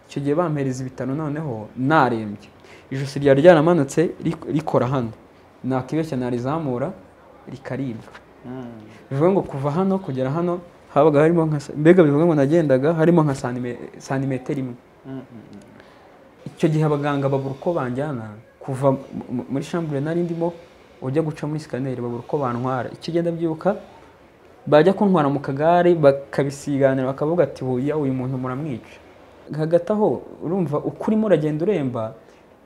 icyo gihe bampereza ibitano noneho narembye ijosi ryari ryaramanutse rik- rikora hano nakibeshya narizamura rikaribwa bivuga ngo kuva hano kugera hano habaga harimo nka sa- mbega bivuga ngo nagendaga harimo nka sanime- santimetero imwe icyo gihe abaganga babura uko banjyana kuva mu- mu- muri shambure nari ndimo ujya guca muri sikaneri babura uko bantwara icyo ugenda byuka bajya kuntwara mu kagare bakabisiganira bakavuga ati buya uyu muntu muramwica hagati aho urumva uko urimo uragenda uremba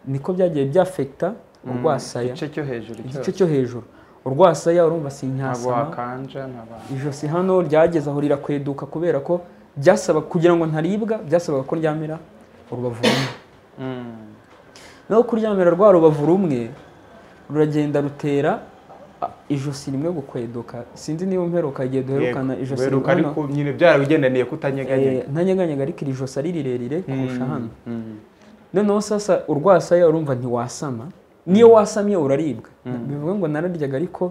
niko byagiye byafekita urwasaya igice cyo hejuru igice cyose cyo hejuru urwasaya urumva ntabwo sinyasama wakanja ntabwo ijosi hano ryageze aho rirakweduka kubera ko byasaba kugira ngo ntaribwa byasabaga ko ryamira urubavu rumwe naho kuryamira rwa rubavu rumwe ruragenda rutera a, ijosi rimwe gukweduka sinzi niba mperuka igihe duherukana ijosi weruka rimwe ariko nyine byaragendaniye kutanyeganyega ntanyeganyega ariko iri josi ari rirerire kurusha hano Mm. noneho sasa urwasaya urumva ntiwasama niyo wasamye uraribwa bivuga ngo nararyaga ariko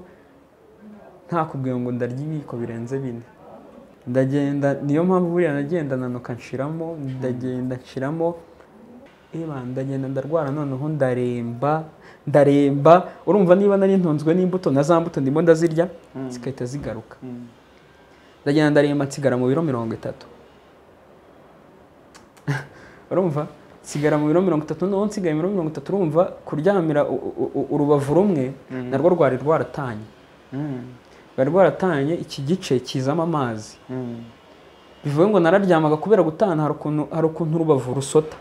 ntakubwiye ngo ndarya ibiyiko birenze bine ndagenda niyo mpamvu buriya nagenda nanuka nshiramo ndagenda nshiramo eba ndagenda ndarwara noneho ndaremba ndaremba urumva niba nari ntunzwe n'imbuto na za mbuto ndimo ndazirya zigahita zigaruka Mm. ndagenda ndaremba nsigara mu biro mirongo itatu urumva nsigara mu biro mirongo itatu noneho nsigaye muri mirongo itatu urumva kuryamira u- u- u- urubavu rumwe narwo rwari rwaratanye Mm. rwari rwaratanye iki gice kizamo amazi Mm. bivuga ngo nararyamaga kubera gutana hari ukuntu hari ukuntu urubavu rusota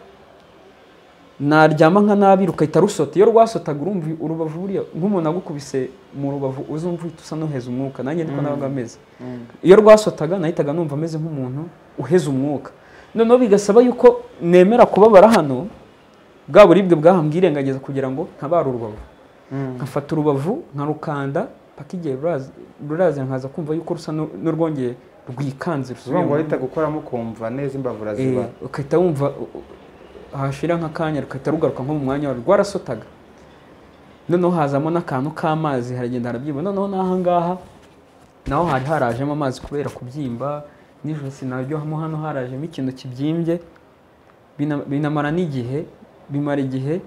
naryama nka nabi rugahita rusota iyo rwasotaga urumva urubavu buriya nk'umuntu agukubise mu rubavu uza umva uhita usa n'uheza umwuka nanjye niko nabaga ameze Mm. iyo rwasotaga nahitaga numva ameze nk'umuntu uheze umwuka noneho bigasaba yuko nemera kubabara hano bwa buribwe bwahambwirengagiza kugira ngo ntabare urubavu Mm. nkafata urubavu nkarukanda paka igihe ruraza- ruraza nkaza kumva yuko rusa n'u- n'urwongeye rwikanze Uvuga rusubiye ngo mu- wahita gukoramo ukumva neza imbavu Eh, uraziba ugahita wumva u- u- hashira nk'akanya rugahita rugaruka nko mu mwanya warwo rwarasotaga noneho hazamo n'akantu k'amazi haragenda harabyimba noneho n'aha ngaha naho hari harajemo amazi kubera kubyimba n'ijosi naryo hano hano harajemo ikintu kibyimbye bina- binamara n'igihe bimara igihe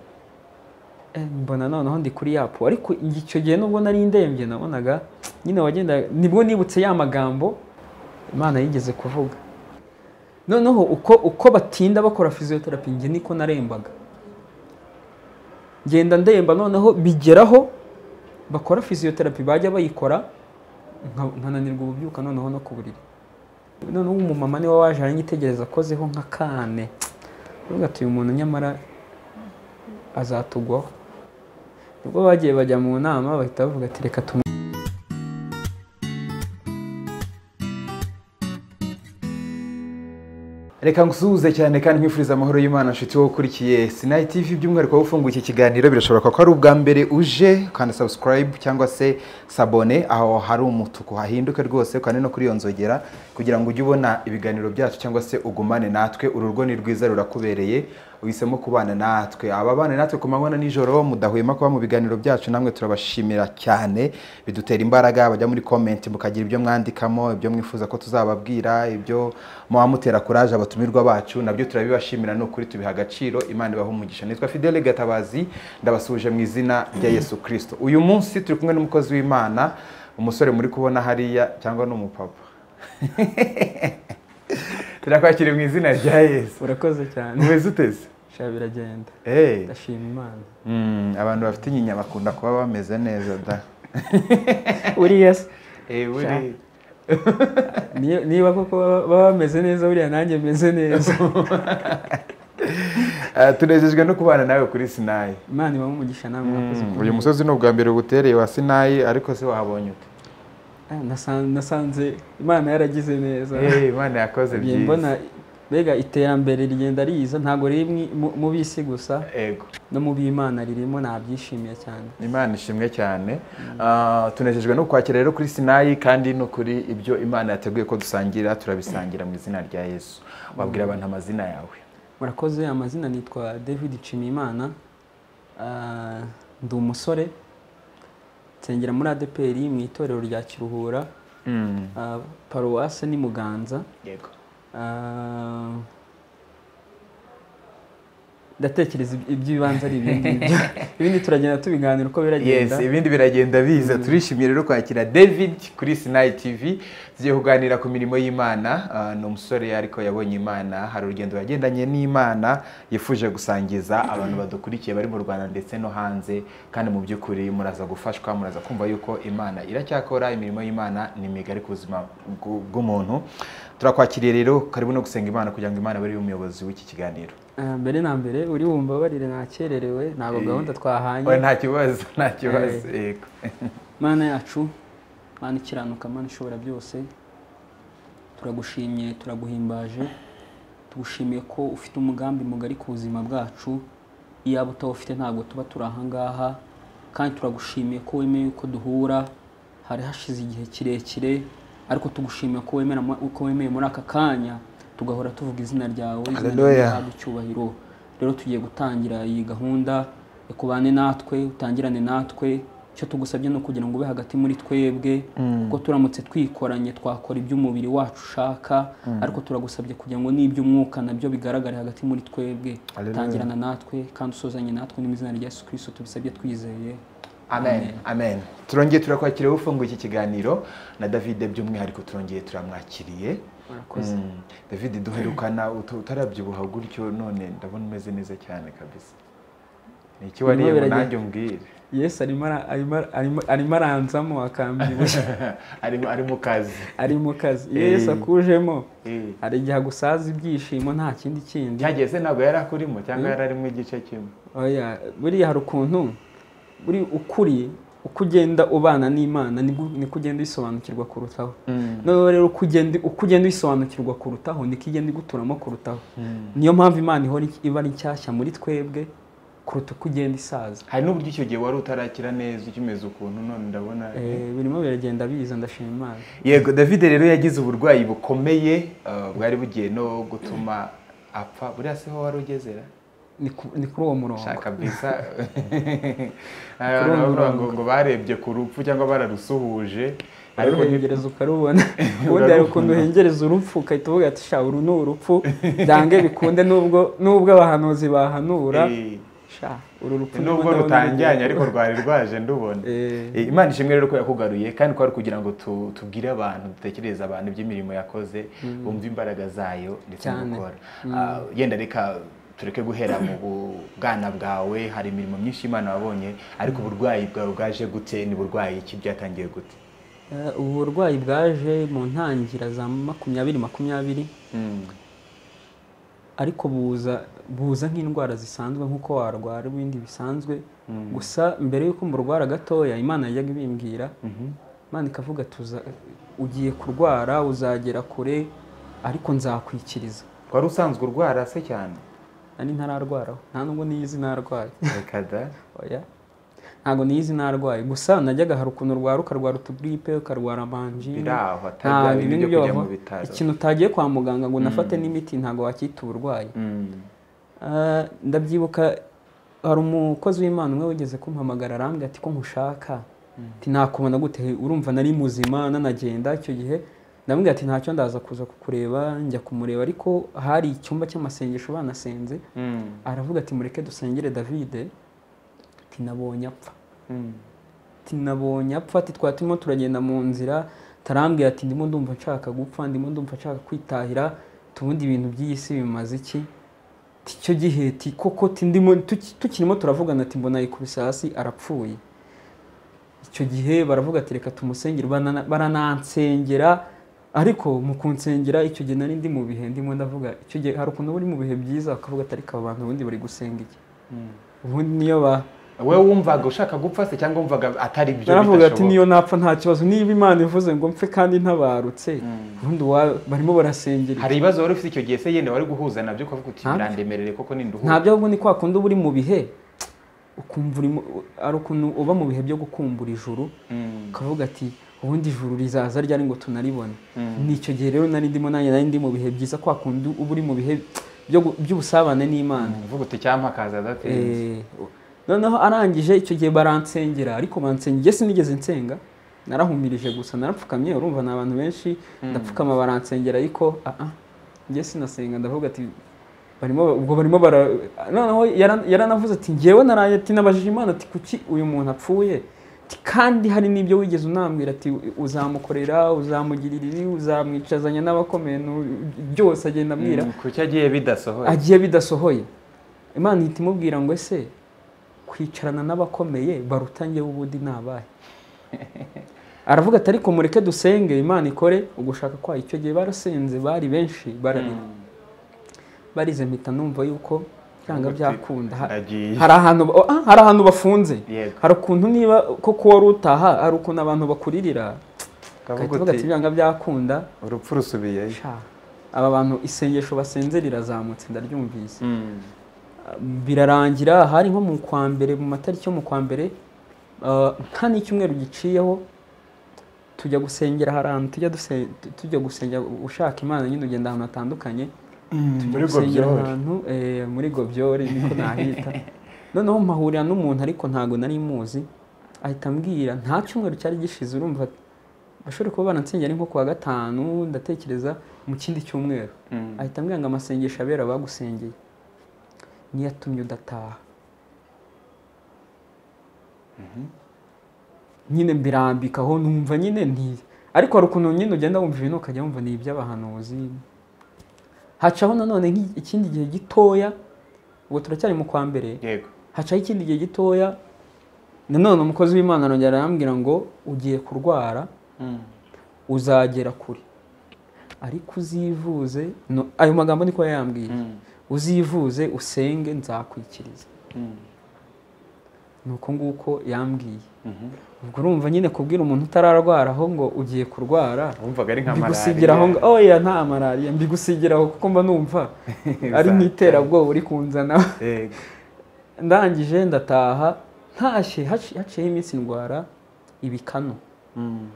eh, mbona noneho ndi kuri yapo ariko icyo gihe nubwo nari ndembye nabonaga nyine wagenda nibwo nibutse ya magambo imana yigeze kuvuga noneho uko uko batinda bakora fiziyoterapi njye niko narembaga ngenda ndemba noneho bigeraho bakora fiziyoterapi bajya bayikora nka- nkananirwa ububyuka noneho no ku buriri noneho umumama niwe waje aranyitegereza akozeho nka kane uvuga ati uyu muntu nyamara azatugwaho nibwo bagiye bajya mu nama bahita bavuga ati reka tumu reka ngusuhuze cyane kandi nkwifuriza amahoro y'imana nshuti wowe ukurikiye sinayi tv by'umwihariko wowe ufunguye iki kiganiro birashoboka ko ari ubwa mbere uje ukanda sabusikarayibu cyangwa se sabone aho hari umutuku hahinduke rwose ukande no kuri iyo nzogera kugira ngo ujye ubona ibiganiro byacu cyangwa se ugumane natwe uru rugo ni rwiza rurakubereye uhisemo kubana natwe ababana natwe ku manywa na nijoro mudahwema kuba mu biganiro byacu namwe turabashimira cyane bidutera imbaraga bajya muri komenti mukagira ibyo mwandikamo ibyo mwifuza ko tuzababwira ibyo muba mutera kuraje abatumirwa bacu nabyo turabibashimira ni ukuri tubiha agaciro imana ibaha umugisha nitwa fidele gatabazi ndabasuhuje mu izina rya yesu kirisito uyu munsi turi kumwe n'umukozi w'imana umusore muri kubona hariya cyangwa ni umupapa turakwakiriye mu izina rya yesu urakoze cyane umeze uteze sha biragenda Hey. ndashima imana Mm, abantu bafite inyinya bakunda kuba bameze neza da uriya se buri Niyo- niba koko baba- baba bameze neza buriya nanjye meze neza tunejejwe no kubana nawe kuri sinayi imana ibaha umugisha namwe mwakoze Mm, ku uyu bw'ibyo. musozi ni ubwa mbere ugutereye wa sinayi ariko se wahabonye ute Ah, nasa- nasanze imana yaragize neza Eh, imana yakoze Ngiye byiza mbona mbega iterambere rigenda riza ntabwo riri mwi- mu- mu b'isi gusa ego no mu b'imana ririmo nabyishimiye cyane imana ishimwe cyane Ah, tunejejwe no kwakira rero kuri sinayi kandi no kuri ibyo imana yateguye ko dusangira turabisangira mu izina rya yesu wabwira abantu amazina yawe murakoze amazina nitwa david nshimiyimana Ah, ndi umusore nsengera muri adeperi mu itorero rya kiruhura Mm, ah, paruwase ni muganza yego Ah, ndatekereza iby- iby'ibanze ari ibi ngibyo ibindi turagenda tubiganira uko biragenda yes ibindi biragenda biza turishimye rero kwakira david kuri sinayi tv tugiye kuganira ku mirimo y'imana Ah, ni umusore ariko yabonye imana hari urugendo yagendanye n'imana yifuje gusangiza abantu badukurikiye bari mu rwanda ndetse no hanze kandi mu by'ukuri muraza gufashwa muraza kumva yuko imana iracyakora imirimo y'imana ni migari ku buzima bw'u- bw'umuntu turakwakiriye rero karibu no gusenga imana kugira ngo imana abe ari yo umuyobozi w'iki kiganiro Ah, mbere na mbere uri wumva barire nakererewe ntabwo Eh, gahunda twahanye Oya, nta kibazo nta kibazo yego mana yacu mana ikiranuka mana ishobora byose turagushimye turaguhimbaje tugushimiye ko ufite umugambi mugari ku buzima bwacu iyaba utawufite ntabwo tuba turi ahangaha kandi turagushimiye ko wemeye yuko duhura hari hashize igihe kirekire ariko tugushimiye ko wemera mu- ko wemeye muri aka kanya tugahora tuvuga izina ryawe izina ryawe Hallelujah. rihabwe icyubahiro rero tugiye gutangira iyi gahunda kubane natwe utangirane natwe icyo tugusabye ni ukugira ngo ube hagati muri twebwe kuko turamutse twikoranye twakora iby'umubiri wacu ushaka ariko turagusabye kugira ngo n'iby'umwuka nabyo bigaragare hagati muri twebwe Hallelujah. tangirana natwe kandi usozanye natwe mu izina rya yesu kirisito tubisabye twizeye amen amen turongeye turakwakira wowe ufunguye iki kiganiro na david by'umwihariko turongeye turamwakiriye murakoze Mm. david duherukana utu- utarabyibuha gutyo none ndabona umeze neza cyane kabisa ni iki wariye ngo biragenda. nanjye umbwire yesu arimo ara- arimo ara- arimo- arimo aranzamo akambyibushya ari ari mu kazi ari mu kazi iyo yesu akujemo Eh. hari igihe agusaza ibyishimo nta kindi kindi byagiye se ntabwo yari akurimo cyangwa yari arimo igice kimwe oya buriya hari ukuntu buri ukuri uko ugenda ubana n'imana nibwo- niko ugenda uyisobanukirwa kurutaho noneho rero uko ugenda uko ugenda uyisobanukirwa kurutaho niko igenda iguturamo kurutaho niyo mpamvu imana ihora iki- iba ari nshyashya muri twebwe kuruta uko ugenda isaza hari n'uburyo icyo gihe wari utarakira neza ukimeze ukuntu none ndabona Eh, birimo biragenda biza ndashima imana yego david rero yagize uburwayi bukomeye eh, bwari bugiye no gutuma apfa buriya se ho wari ugezera ni ku- ni kuri uwo murongo shaka bisa abantu bavuga ngo ngo barebye ku rupfu cyangwa bararusuhuje ariko ni- uruhengereza ukarubona ubundi hari ukuntu uhengereza urupfu ugahita uvuga ati sha uru ni urupfu byange bikunde nubwo nubwo abahanuzi bahanura eh, sha uru rupfu nubwo rutanjyanye ariko rwari rwaje ndubona Eh, imana ishimwe rero ko yakugaruye kandi kwari kugira ngo tu- tubwire abantu dutekereze abantu iby'imirimo yakoze bumve imbaraga zayo ndetse no Cyane. gukora Ah, yenda reka tureke guhera mu bwana bwawe hari imirimo myinshi imana wabonye ariko uburwayi bwawe bwaje gute ni burwayi ki byatangiye gute ubu burwayi bwaje mu ntangira za makumyabiri makumyabiri ariko buza buza nk'indwara zisanzwe nk'uko warwara ibindi bisanzwe gusa mbere y'uko murwara gatoya imana yajyaga ibimbwira imana ikavuga ati "Uza- ugiye kurwara uzagera kure ariko nzakwikiriza wari usanzwe urwara se cyane nari ntararwaraho nta nubwo niyizi narwaye reka da oya ntabwo niyizi narwaye gusa najyaga hari ukuntu urwara ukarwara utugripe ukarwara manjine biri aho atari nta bya bintu bindi byo kujya mu byoho bitaro ikintu utagiye kwa muganga ngo unafate n'imiti ntabwo wakita uburwayi Mm. Ah, ndabyibuka hari umukozi w'imana umwe wigeze kumpamagara arambwira ati ko nkushaka ati nakubona gute urumva nari muzima nanagenda icyo gihe ndamubwira ati ntacyo ndaza kuza kukureba njya kumureba ariko hari icyumba cy'amasengesho banasenze Mm. aravuga ati mureke dusengere davide ati nabonye apfa Mm. ati nabonye apfa ati twari turimo turagenda mu nzira tarambwira ati ndimo ndumva nshaka gupfa ndimo ndumva nshaka kwitahira tubundi ibintu by'iyi si bimaze iki Ati, icyo gihe ti koko ti ndimo tuki- tukirimo turavugana ati mbona yikubise hasi arapfuye icyo gihe baravuga ati reka tumusengere barana- baranansengera ariko mu kunsengera icyo gihe nari ndi mu bihe ndimo ndavuga icyo gihe hari ukuntu uba uri mu bihe byiza ukavuga ati ariko aba bantu ubundi bari gusenga iki ubundi niyo ba we wumvaga ushaka gupfa se cyangwa wumvaga atari byo baravuga ati bidashoboka? niyo napfa nta kibazo niba imana ivuze ngo mpfe kandi ntabarutse ubundi uwa- barimo barasengera hari ibibazo wari ufite icyo gihe se yenda wari guhuza nabyo ukavuga uti Ntabyo. birandemerere koko ninduhuza ntabyo ahubwo ni kwa kundi uba uri mu bihe ukumva uri mu- ari ukuntu uba mu bihe byo gukumbura ijuru ukavuga ati ubundi ijuru rizaza ryari ngo tunaribone ni icyo gihe rero nari ndimo nanjye nari ndi mu bihe byiza kwa kundi uba uri mu bihe byo gu- by'ubusabane n'imana uvuga uti cyampa akaza adatinze Eh, noneho arangije icyo gihe baransengera ariko bansengera njye sinigeze nsenga narahumirije gusa narapfukamye urumva ni abantu benshi ndapfukama baransengera ariko ah ah njye sinasenga ndavuga ati barimo ubwo barimo bara noneho yara- yaranavuze ati ngewe naraye ati nabajije imana ati kuki uyu muntu apfuye Ati, kandi hari n'ibyo wigeze unambwira ati uzamukorera uzamugirira ibi uzamwicazanya n'abakomeye nu- byose agenda ambwira kuki agiye bidasohoye agiye bidasohoye imana ihita imubwira ngo ese kwicarana n'abakomeye barutange ubundi nabahe aravuga ati ariko mureke dusenge imana ikore ugushaka kwayo icyo gihe barasenze bari benshi bararira barize mpita numva yuko byanga byakunda Ha- Agiye. hari ahantu ba- ah, hari ahantu bafunze Yego. hari ukuntu niba koko wari utaha hari ukuntu abantu bakuririra Ukavuga ugahita uvuga ati uti, byanga byakunda urupfu rusubiyeyo sha aba bantu isengesho basenzera rirazamutse ndaryumvise Mm. birarangira hari nko mu kwa mbere mu matariki yo mu kwa mbere ah, nta n'icyumweru giciyeho tujya gusengera hari ahantu tujya duse- tujya gusengera ushaka imana nyine ugenda ahantu hatandukanye tujya muri gusengera Gobyori. ahantu eh, muri gobyori niko nahita noneho mpahurira n'umuntu ariko ntabwo nari muzi ahita ambwira nta cyumweru cyari gishize urumva bashobora kuba banansengera ari nko ku wa gatanu ndatekereza mu kindi cyumweru Mm. ahita ambwira ngo amasengesho abera abagusengeye niyo atumye udataha nyine mbirambikaho numva nyine nti ariko hari ukuntu nyine ugenda wumva ibintu ukajya wumva ni iby'abahanuzi hacaho nanone nk'i- ikindi gihe gitoya ubwo turacyari mu kwa mbere yego hacaho ikindi gihe gitoya nanone umukozi w'imana arongera arambwira ngo ugiye kurwara Mm. uzagera kure ariko uzivuze no, ayo magambo niko yayambwiye Mm. uzivuze usenge nzakwikiriza Mm. ni uko nguko yambwiye Mhm. ubwo urumva nyine kubwira umuntu utararwaraho ngo ugiye kurwara wumvaga ari nka mbigusigiraho ngo oya nta malariya mbigusigiraho kuko mba numva ari nk'iterabwoba uri kunzana Yego. ndangije ndataha ntashye haci- haciyeho iminsi ndwara ibikanu Mm.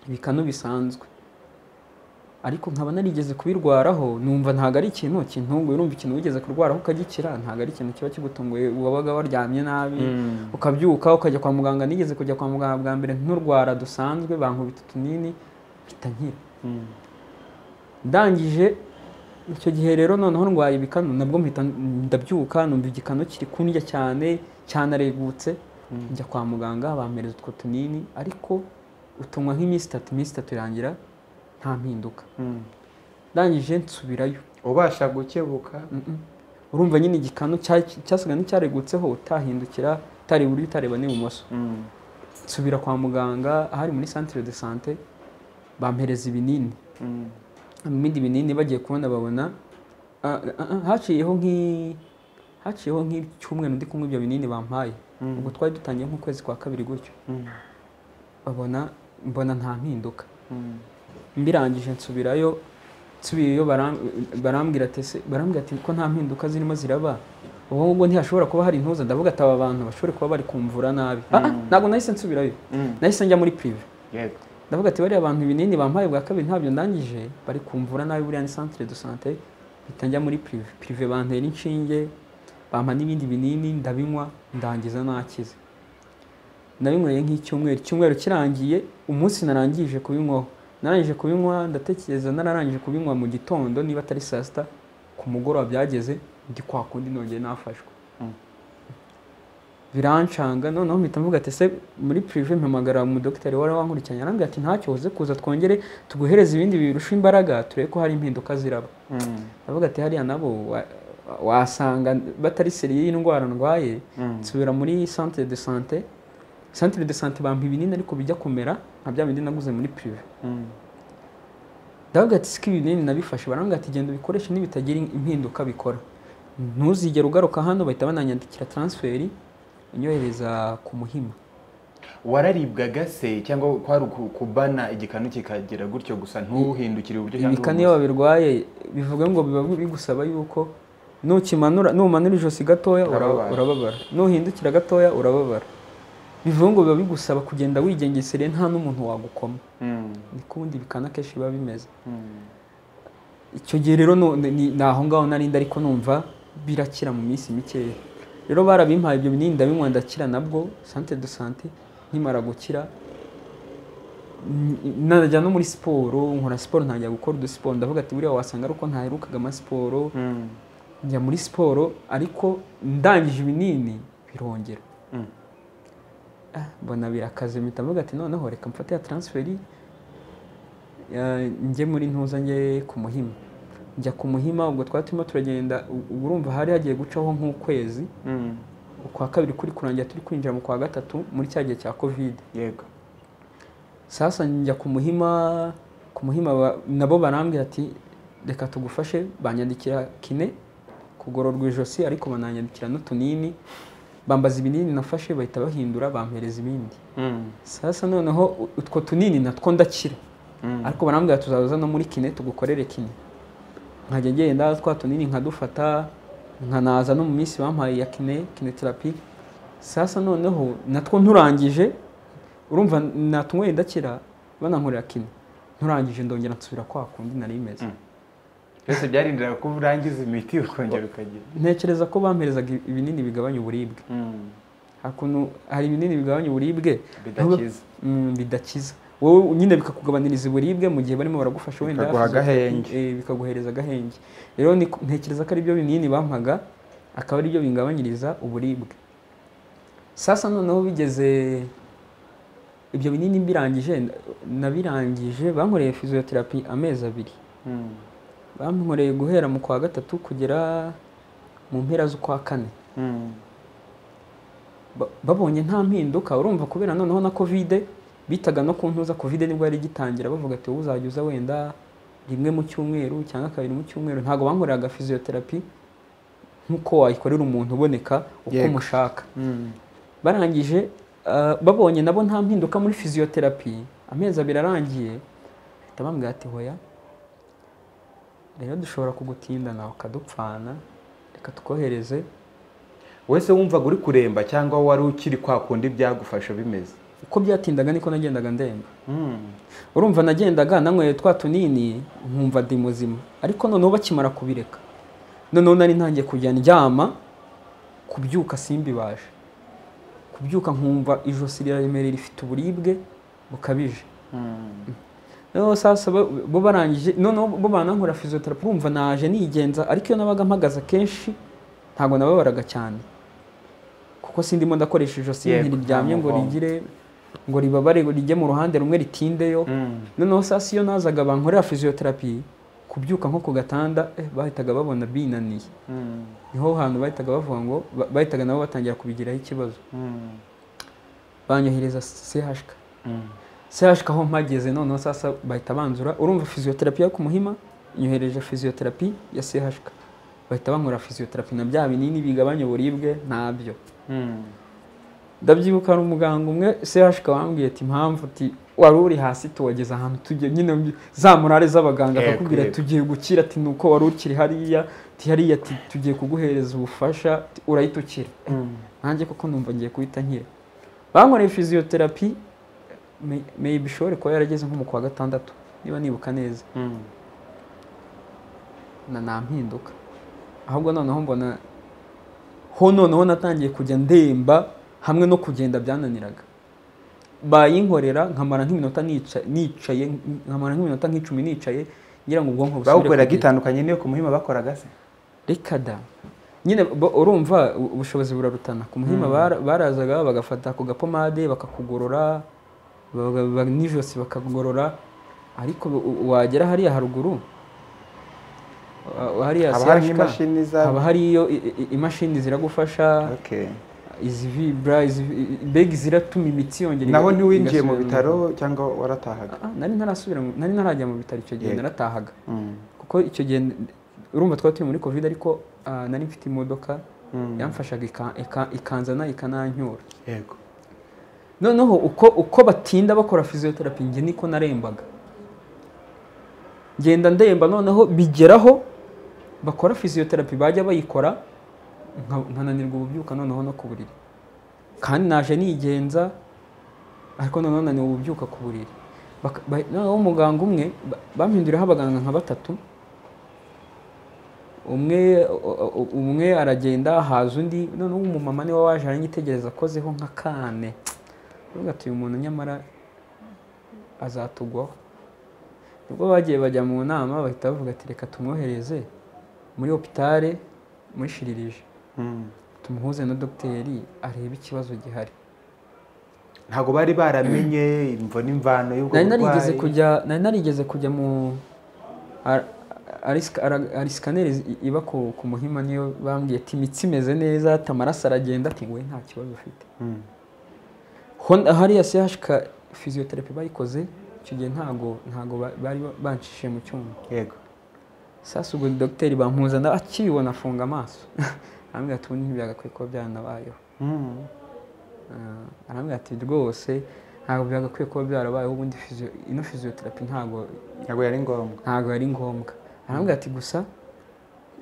ibikanu bisanzwe ariko nkaba narigeze kubirwaraho numva ntabwo ari ikintu kintunguye urumva ikintu wigeze kurwaraho ukagikira ntabwo ari ikintu kiba kigutunguye wabaga waryamye nabi Mm. ukabyuka ukajya kwa muganga nigeze kujya kwa muganga bwa mbere nturwara dusanzwe bankubita utunini mpita nkira Mm. ndangije icyo gihe rero noneho ndwaye ibikanu nabwo mpita ndabyuka numva igikanu kiri kundya cyane cyanaregutse njya kwa muganga bampereza utwo tunini ariko utunywa nk'iminsi itatu iminsi itatu irangira nta mpinduka Mm. ndangije nsubirayo ubasha gukebuka Mm-mm. urumva nyine igikanu cya- cyasigaye n'icyaregutseho utahindukira utari iburyo utareba n'ibumoso Mm. nsubira kwa muganga ahari muri centre de sante bampereza ibinini Mm. ibindi binini bagiye kubona babona ah, ah, ah, haciyeho nk'i haciyeho nk'icyumweru ndi kunywa ibyo binini bampaye Mm. ubwo twari dutangiye nk'ukwezi kwa kabiri gutyo Mm. babona mbona nta mpinduka Mm. mbirangije nsubirayo nsubiyeyo baram- barambwira ati "Ese- barambwira ati ko nta mpinduka zirimo ziraba ubwo ngubwo ntihashobora kuba hari intuza ndavuga ati aba bantu bashobore kuba bari kumvura nabi Ah, ah, ntabwo nahise nsubirayo Mm. nahise njya muri prive yego ndavuga ati bariya abantu ibinini bampaye bwa kabiri ntabyo ndangije bari kumvura nabi buriya ni centre de santé mpita njya muri prive prive bantera inshinge bampa n'ibindi binini ndabinywa ndangiza nakize nabinyweye nk'icyumweru icyumweru kirangiye umunsi narangije kubinywaho narangije kubinywa ndatekereza nararangije kubinywa mu gitondo niba atari saa sita ku mugoroba byageze ndi kwa kundi nongeye nafashwe birancanga noneho mpita mvuga ati ese muri prive mpamagara umudogiteri wari wankurikiranye arambwira ati ntacyo uze kuza twongere tuguhereze ibindi birusha imbaraga turebe ko hari impinduka ziraba Mm. ndavuga ati hariya nabo wa- wasanga batari seriye y'indwara ndwaye Mm. nsubira muri centre de santé centre de santé bampa ibinini ariko bijya kumera nka bya bindi naguze muri prive Mm. ndavuga ati siko ibinini nabifashe barambwira ati genda ubikoreshe nibitagira impinduka bikora ntuzigere ugaruka hano bahita bananyandikira transferi inyohereza ku muhima wararibwaga se cyangwa kwari uku- kubana igikanu kikagera gutyo gusa ntuhindukire uburyo cyangwa ibikanu iyo ibumoso? babirwaye bivuga ngo biba bigusaba yuko nukimanura numanura ijosi gatoya uraba- Urababara. urababara nuhindukira gatoya urababara bivuga ngo biba bigusaba kugenda wigengesereye nta n'umuntu wagukoma Mm. niko ubundi ibikanu akenshi biba bimeze Mm. icyo gihe rero nu- ni ni aho ngaho narindi ariko numva birakira mu minsi mikeya rero barabimpaye ibyo binini ndabinywa ndakira nabwo sante de sante nkimara gukira n- najya no muri siporo nkora siporo ntangira gukora udusiporo ndavuga ati buriya wasanga ari uko ntaherukaga amasiporo Mm. njya muri siporo ariko ndangije ibinini birongera Mm. Ah, mbona birakaze mpita mvuga ati noneho reka mfate ya transferi eh, njye muri ntuza njye ku muhima njya ku muhima ubwo twari turimo turagenda u- ubu urumva hari hagiye gucaho nk'ukwezi Mm. ukwa kabiri kuri kurangira turi kwinjira mu kwa gatatu muri cya gihe cya kovide yego sasa njya ku muhima ku muhima ba- nabo barambwira ati reka tugufashe banyandikira kine kugororwa ijosi ariko bananyandikira n'utunini bambaza ibinini nafashe bahita bahindura bampereza ibindi Mm. sasa noneho u- utwo tunini natwo ndakira Mm. ariko barambwira tuzaza no muri kine tugukorere kine nkajya ngenda twa tunini nkadufata nkanaza no mu minsi bampaye ya kine kineterapi sasa noneho natwo nturangije urumva natunyweye ndakira banankorera kine nturangije ndongera nsubira kwa kundi nari imeze Mm. Byose byarindiraga ko urangiza imiti ukongera ukagira. ntekereza ko bamperezaga ibi- ibinini bigabanya uburibwe Mm. hakuno hari ibinini bigabanya uburibwe Bidakiza. Mm, bidakiza wowe nyine bikakugabaniriza uburibwe mu gihe barimo baragufasha wenda Bikaguha hafize- agahenge. eh, bikaguhereza agahenge rero ni- ntekereza ko ari byo binini bampaga akaba ari byo bingabanyiriza uburibwe sasa noneho bigeze ibyo binini mbirangije na- nabirangije bankoreye physiotherapy amezi abiri Mm. bankoreye guhera mu kwa gatatu kugera mu mpera z'ukwa kane Mm. ba- babonye nta mpinduka urumva kubera noneho na kovide bitaga no ku ntuza kovide nibwo yari igitangira bavuga ati wowe uzajya uza wenda rimwe mu cyumweru cyangwa kabiri mu cyumweru ntabwo bankoreraga physiotherapy nk'uko wayikorera umuntu uboneka uko Yego. umushaka Mm. barangije ah, babonye nabo nta mpinduka muri physiotherapy amezi abiri arangiye bahita bambwira ati hoya rero dushobora kugutindana ukadupfana reka tukohereze Wese wumvaga uri kuremba cyangwa wari ukiri kwa kundi byagufasha bimeze. uko byatindaga niko nagendaga ndemba Mm. urumva nagendaga nanyweye twa tunini nkumva ndi muzima ariko noneho bakimara kubireka noneho nari ntangiye kujya ndyama kubyuka simbibaje kubyuka nkumva ijosi riraremereye rifite uburibwe bukabije Mm. noneho sasa bo- bo barangije noneho bo banankorera physiotherapy urumva naje nigenza ariko iyo nabaga mpagaze akenshi ntabwo nababaraga cyane kuko sindimo ndakoresha ijosi Yego, ntiriryamye nta ngo mugongo. rigire ngo ribabare ngo rijye mu ruhande rumwe ritindeyo Mm. noneho sasa iyo nazaga bankorera physiotherapy kubyuka nko ku gatanda eh, bahitaga babona binaniye Mm. niho hantu bahitaga bavuga ngo ba- bahitaga nabo batangira kubigiraho ikibazo Mm. banyohereza CHK Mm. CHK aho mpageze noneho sasa bahita banzura urumva physiotherapy yo ku muhima nyohereje physiotherapy ya CHK bahita bankora physiotherapy na bya binini bigabanya uburibwe nabyo Mm. ndabyibuka hari umuganga umwe CHK wambwiye ati impamvu ati wari uri hasi tuwageza ahantu tugiye nyine mbi- za morale z'abaganga Yego, akakubwira yego. tugiye gukira ati nuko wari ukiri hariya ati hariya ati tugiye kuguhereza ubufasha ati, urahita ukira Mm. nanjye koko numva ngiye guhita nkira bankoreye physiotherapy may- maybe ishobore kuba yarageze nko mu kwa gatandatu niba nibuka neza Mm. na nta mpinduka ahubwo noneho mbona ho noneho natangiye kujya ndemba hamwe no kugenda byananiraga bayinkorera nkamara nk'iminota nica- nicaye nkamara nk'iminota nk'icumi nicaye ngira ngo ubwonko busubire Bawukoreraga kugenda. itandukanye n'iyo ku muhima bakoraga se. reka da nyine bo- urumva u- ubushobozi burarutana ku muhima bara- barazaga bagafata ku gapomade bakakugorora baga- ba- n'ijosi bakagorora ariko u- u- wagera hariya haruguru uh, hariya haba hari CHK, nk'imashini haba za hari iyo i- i- imashini ziragufasha Okay. izi vibra izi i- mbega ziratuma imitsi yongera naho iga- ntiwinjiye mu igasubira bitaro cyangwa waratahaga Ah, nari ntarasubira mu- nari ntarajya mu bitaro icyo gihe Yego. naratahaga Mm. kuko icyo gihe urumva twari turi muri covid ariko ah, nari mfite imodoka Mm. yamfashaga ika- ika- ikanzana ikananyura Yego. noneho uko uko batinda bakora physiotherapy njye niko narembaga ngenda ndemba noneho bigeraho bakora physiotherapy bajya bayikora nka- nkananirwa ububyuka noneho no ku buriri kandi naje nigenza ariko noneho naniwe ububyuka ku buriri Baka- ba- noneho umuganga umwe ba- bampinduriyeho abaganga nka batatu umwe u- u- umwe aragenda haza undi noneho umumama niwe waje aranyitegereza akozeho nka kane uvuga ati uyu muntu nyamara azatugwaho nibwo bagiye bajya mu nama bahita bavuga ati reka tumwohereze muri hopitale muri shiririje tumuhuze na dogiteri arebe ikibazo gihari ntabwo bari baramenye imvo n'imvano y'ubwo nari narigeze burwayi. kujya nari narigeze kujya mu ar- arisika- ara- ari sikaneri zi- iba ku ku muhima niyo bambwiye ati imitsi imeze neza ati amaraso aragenda ati we nta kibazo ufite Mm. Hon- hariya sehashika fiziyoterapi bayikoze icyo gihe ntago ntago ba- bari ba- banshishije mu cyuma yego sasa ubwo dogiteri bampuza na akibibona afunga amaso arambwira ati ubundi ntibyagakwiye kuba byaranabayeho Mm. Ah, arambwira ati rwose ntabwo byagakwiye kuba byarabayeho ubundi physio- ino fiziyoterapi ntabwo ntabwo yari ngombwa ntabwo ari ngombwa arambwira ati gusa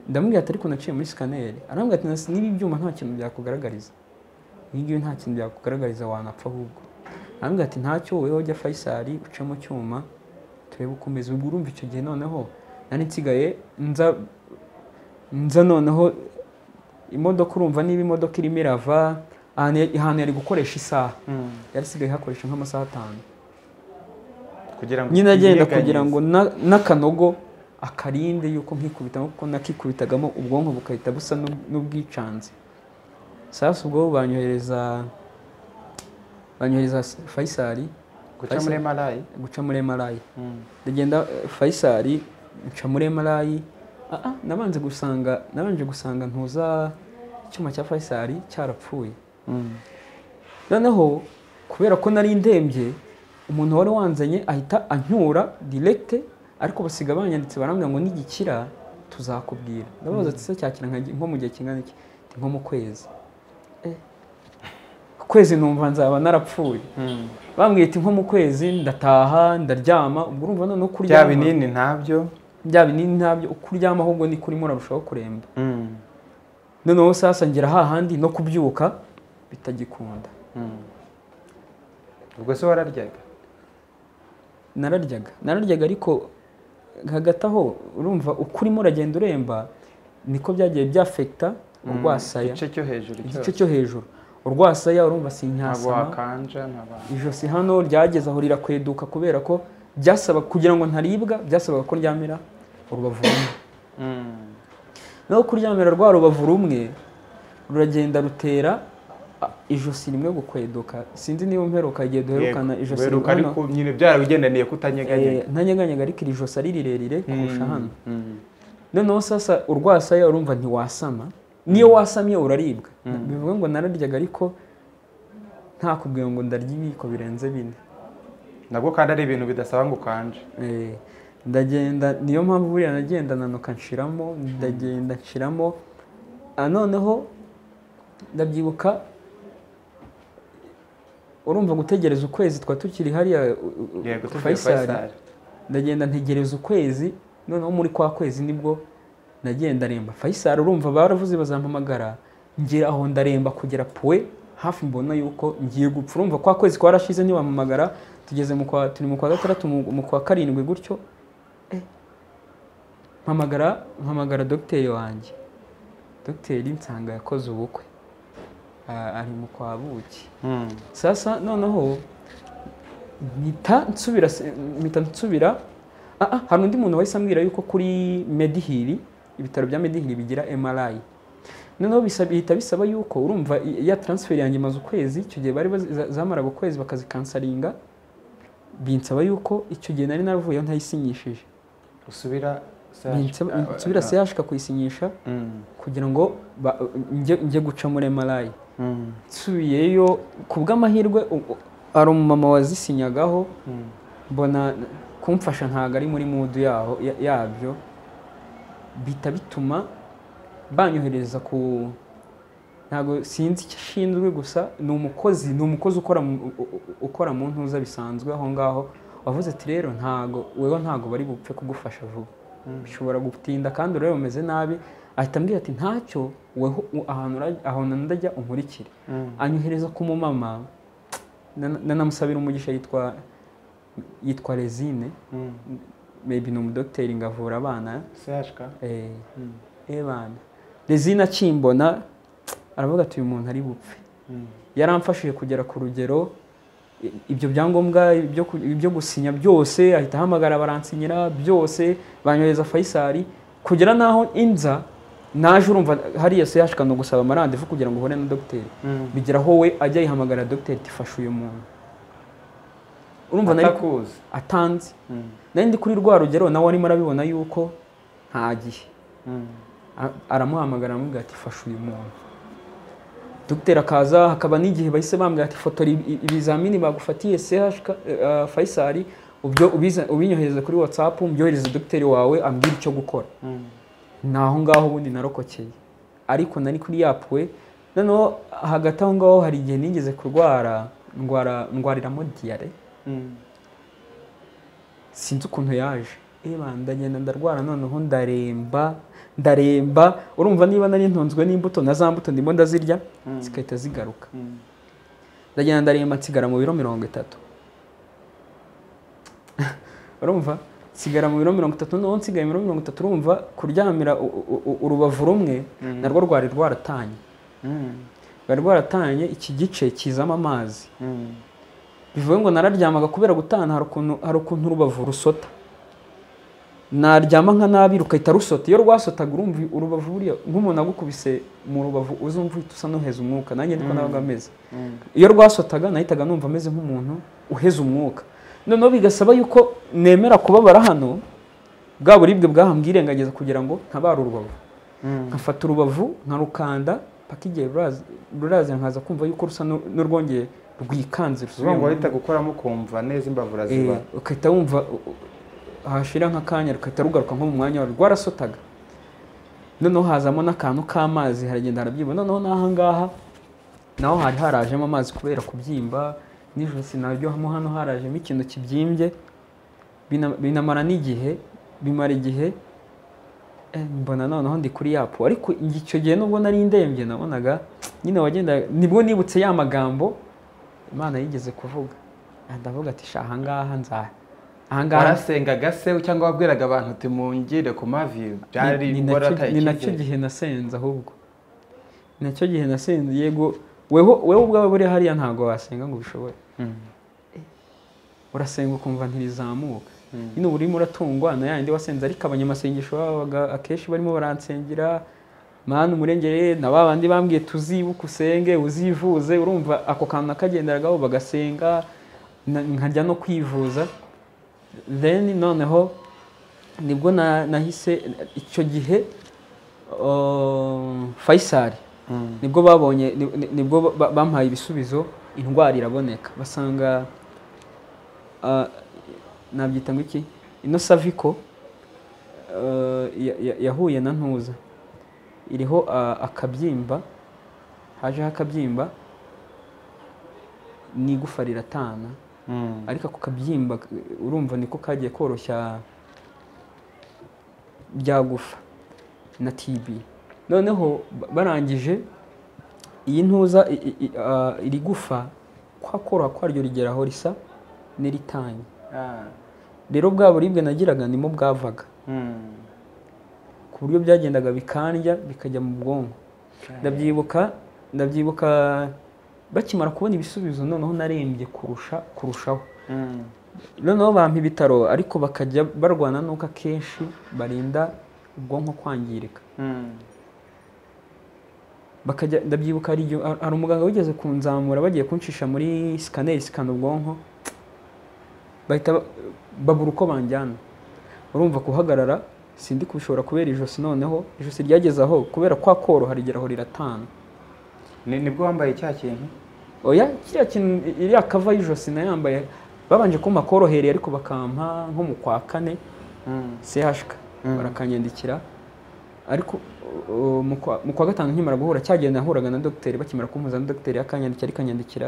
ndamubwira ati ariko naciye muri sikaneri arambwira ati "Nasi n'ibi byuma nta kintu byakugaragariza iyi ngiyi nta kintu byakugaragariza wanapfa ahubwo arambwira ati ntacyo wowe ujya fayisari uce mu cyuma turebe uko umeze ubwo urumva icyo gihe noneho nari nsigaye nza nza noneho imodoka urumva niba imodoka irimo irava ahantu ya- ahantu yari gukoresha isaha Mm. yari isigaye hakoresha nk'amasaha atanu kugira ngo nyine agenda utinyeganyeza. kugira ngo na- n'akanogo akarinde yuko nkikubitamo kuko nakikubitagamo ubwonko bugahita busa n'ub- n'ubwicanze sasa ubwo banyohereza banyohereza s- fayisari guca muri marayi guca muri emarayi ndagenda eh, fayisari nca muri emarayi ah, ah, nabanje gusanga nabanje gusanga ntuza icyuma cya fayisari cyarapfuye noneho kubera ko nari ndembye umuntu wari wanzanye ahita ancyura direkite ariko basiga banyanditse barambwira ngo nigikira tuzakubwira ndabaza ati se cyakira nka- nko mu gihe kingana iki Ati, nko mu kwezi Eh, ku kwezi numva nzaba narapfuye bambwiye ati nko mu kwezi ndataha ndaryama ubwo urumva noneho bya kuryama binini ntabyo bya binini ntabyo uko uryama ahubwo ni kurimo urarushaho kuremba noneho sasa ngera hahandi no kubyuka bitagikunda ubwo se wararyaga nararyaga nararyaga ariko hagati aho urumva uko urimo uragenda uremba niko byagiye byafekita urwasaya igice cyo hejuru igice cyose cyo hejuru urwasaya urumva ntabwo sinyasama wakanja ntabwo ijosi hano ryageze aho rirakweduka kubera ko byasaba kugira ngo ntaribwa byasabaga ko ryamira urubavu rumwe naho kuryamira rwa rubavu rumwe ruragenda rutera a, ijosi rimwe gukweduka sinzi niba mperuka igihe duherukana ijosi weruka rimwe ariko nyine byarabigendaniye kutanyeganyega ntanyeganyega ariko iri josi ari rirerire kurusha hano Mm. noneho sasa urwasaya urumva ntiwasama niyo wasamye uraribwa bivuga ngo nararyaga ariko nta kubwira ngo ndarya ibiyiko birenze bine nabwo kandi ari ibintu bidasaba ngo ukanje Eh, ndagenda niyo mpamvu buriya nagenda nanuka nshiramo ndagenda nshiramo Ah, noneho ndabyibuka urumva gutegereza ukwezi twa tukiri hariya u- u- u- yego tuvuye Faisal. Faisal. ndagenda ntegereza ukwezi noneho muri kwa kwezi nibwo nagenda remba fayisari urumva baravuze bazampamagara ngira aho ndaremba kugera puwe hafi mbona yuko ngiye gupfa urumva kwa kwezi kwarashize ntibampamagara tugeze mu kwa turi mu kwa gatandatu mu mu kwa karindwi gutyo Eh, mpamagara mpamagara dogiteri wanjye dogiteri nsanga yakoze ubukwe Ah, ari mu kwa buki Mm. sasa noneho mpita nsubira se- mpita nsubira ah, ah, hari undi muntu wahise ambwira yuko kuri medihiri ibitaro bya medihiri bigira mri noneho bisa- bihita bisaba yuko urumva i- ya transfer yanjye imaze ukwezi icyo gihe bari bazi- za- zamaraga ukwezi bakazikansaringa binsaba yuko icyo gihe nari naravuyeho ntayisinyishije usubira Binsaba- nsubira se yashika kuyisinyisha Mm. kugira ngo ba- njye njye guca muri mri Mm. nsubiyeyo ku bw'amahirwe u- u- hari umumama wazisinyagaho Mm. mbona kumfasha ntabwo ari muri mudu yaho ya- yabyo bihita bituma banyohereza ku ntabwo sinzi icyo ashinzwe gusa ni umukozi ni umukozi ukora mu, u- u- ukora mu ntuza bisanzwe aho ngaho wavuze ati rero ntago wewe ntago bari bupfe kugufasha vuba bishobora gutinda kandi urebe umeze nabi ahita ambwira ati ntacyo weho u- ahantu ura- ahantu ndajya unkurikire Mm. anyohereza ku mumama na- nanamusabira umugisha yitwa yitwa Rezine Mm. maybe ni umudogiteri ngavura abana sehashika eh Mm. ebana Rezine akimbona aravuga ati uyu muntu ari bupfe Mm. yaramfashije kugera ku rugero i- ibyo byangombwa ibyo ku- ibyo gusinya byose ahita ahamagara baransinyira byose banyohereza Faisal kugera naho inza naje urumva hariya se yashikana gusaba amarandevu kugira ngo ubone na dogiteri bigera aho we ajya yihamagara dogiteri ati fasha uyu muntu urumva nari atakuzi atanze nari ndi kuri rwa rugero nawe arimo arabibona yuko nta gihe A- aramuhamagara aramubwira ati fasha uyu muntu dogiteri akaza hakaba n'igihe bahise bambwira ati fotora ibi- ibi- ibizamini bagufatiye CHK eh, Faisal ubyo ubiza- ubinyohereze kuri WhatsApp mbyohereze dogiteri wawe ambwira icyo gukora ni aho ngaho ubundi narokokeye ariko nari kuri yapwe noneho hagati aho ngaho hari igihe nigeze kurwara ndwara ndwariramo diyare sinzi ukuntu yaje eba ndagenda ndarwara noneho ndaremba ndaremba urumva niba nari ntunzwe n'imbuto na za mbuto ndimo ndazirya zigahita zigaruka ndagenda ndaremba nsigara mu biro mirongo itatu urumva nsigara mu biro mirongo itatu noneho nsigaye muri mirongo itatu urumva kuryamira u- u- u- urubavu rumwe narwo rwari rwaratanye rwari rwaratanye iki gice kizamo amazi bivuye ngo nararyamaga kubera gutana hari ukuntu hari ukuntu urubavu rusota naryama nka nabi rugahita rusota iyo rwasotaga urumva urubavu buriya nk'umuntu agukubise mu rubavu uzumva uhita usa n'uheza umwuka nanjye niko nabaga ameze iyo rwasotaga nahitaga numva ameze nk'umuntu uheza umwuka noneho bigasaba yuko nemera kubabara hano bwa buribwe bwahambwirengagiza kugira ngo ntabare urubavu nkafata urubavu nkarukanda paka igihe ruraza- rurazira nkaza kumva yuko rusa n'u- n'urwongeye rwikanze rusubira ngo mu- wahita gukoramo ukumva neza imbavu Eh, uraziba ugahita wumva u- u- hashira nk'akanya rugahita rugaruka nko mu mwanya warwo rwarasotaga noneho hazamo n'akantu k'amazi haragenda harabyiba noneho n'aha ngaha naho hari harajemo amazi kubera kubyimba nijoro sinaryohamo hano harajemo ikintu kibyimbye bina- binamara n'igihe bimara igihe eh, mbona noneho ndi kuri yapo ariko icyo gihe nubwo nari ndembye nabonaga nyine wagenda nibwo nibutse ya magambo imana yigeze kuvuga ndavuga ati sha ahangaha nza ahangaha warasengaga se cyangwa wabwiraga abantu uti mungire ku mavi Ni- byari ni wari nacyo- wataye ni nacyo icyizere. gihe nasenze ahubwo Ni nacyo gihe nasenze yego weho weho ubwawe buriya hariya ntabwo wasenga ngo ubishoboye Mm. urasenga ukumva ntirizamuka Mm. nyine uba urimo uratungwa na yandi wasenze ariko abanyamasengesho babaga akenshi barimo baransengera mana umurengere na ba bandi bambwiye tuzibuke usenge uzivuze urumva ako kantu nakagenderagaho bagasenga na- nkajya no kwivuza then noneho nibwo na- nahise icyo gihe uh, Faisal Mm. nibwo babonye ni- ni- nibwo ba- ba- bampaye ibisubizo indwara iraboneka basanga ah, nabyita ngo iki ino saviko ah, ya- ya- yahuye na ntuza iriho ah, akabyimba hajeho akabyimba n'igufa riratana Mm. ariko ako kabyimba k- urumva niko kagiye koroshya bya gufa na TB noneho ba- barangije iyi ntuza i- i- i- ah, iri gufa kwa koroha kwaryo rigeraho risa n'iritanye Ah. rero bwa buribwe nagiraga nimo bwavaga Mm. ku buryo byagendaga bikandya bikajya mu bwonko ndabyibuka ndabyibuka bakimara kubona ibisubizo noneho narembye kurusha kurushaho Mm. noneho bampa ibitaro ariko bakajya barwana n'uko akenshi barinda ubwonko kwangirika Mm. bakajya ndabyibuka hari igihe- hari umuganga wigeze kunzamura bagiye kunshisha muri sikaneri sikana ubwonko bahita ba- babura uko banjyana urumva kuhagarara sindi kubishobora kubera ijosi noneho ijosi ryageze aho kubera kwa koroha rigeraho riratana Ni- nibwo wambaye cya kintu oya kiriya kintu iriya kava y'ijosi nayambaye babanje kumpa korohereye ariko bakampa nko mu kwa kane Mm. CHK Mm. barakanyandikira ariko uh, mu kwa- mu kwa gatanu nkimara guhura cyagenda nahuraga na dogiteri bakimara kumpuza na dogiteri akanyandikira arikanyandikira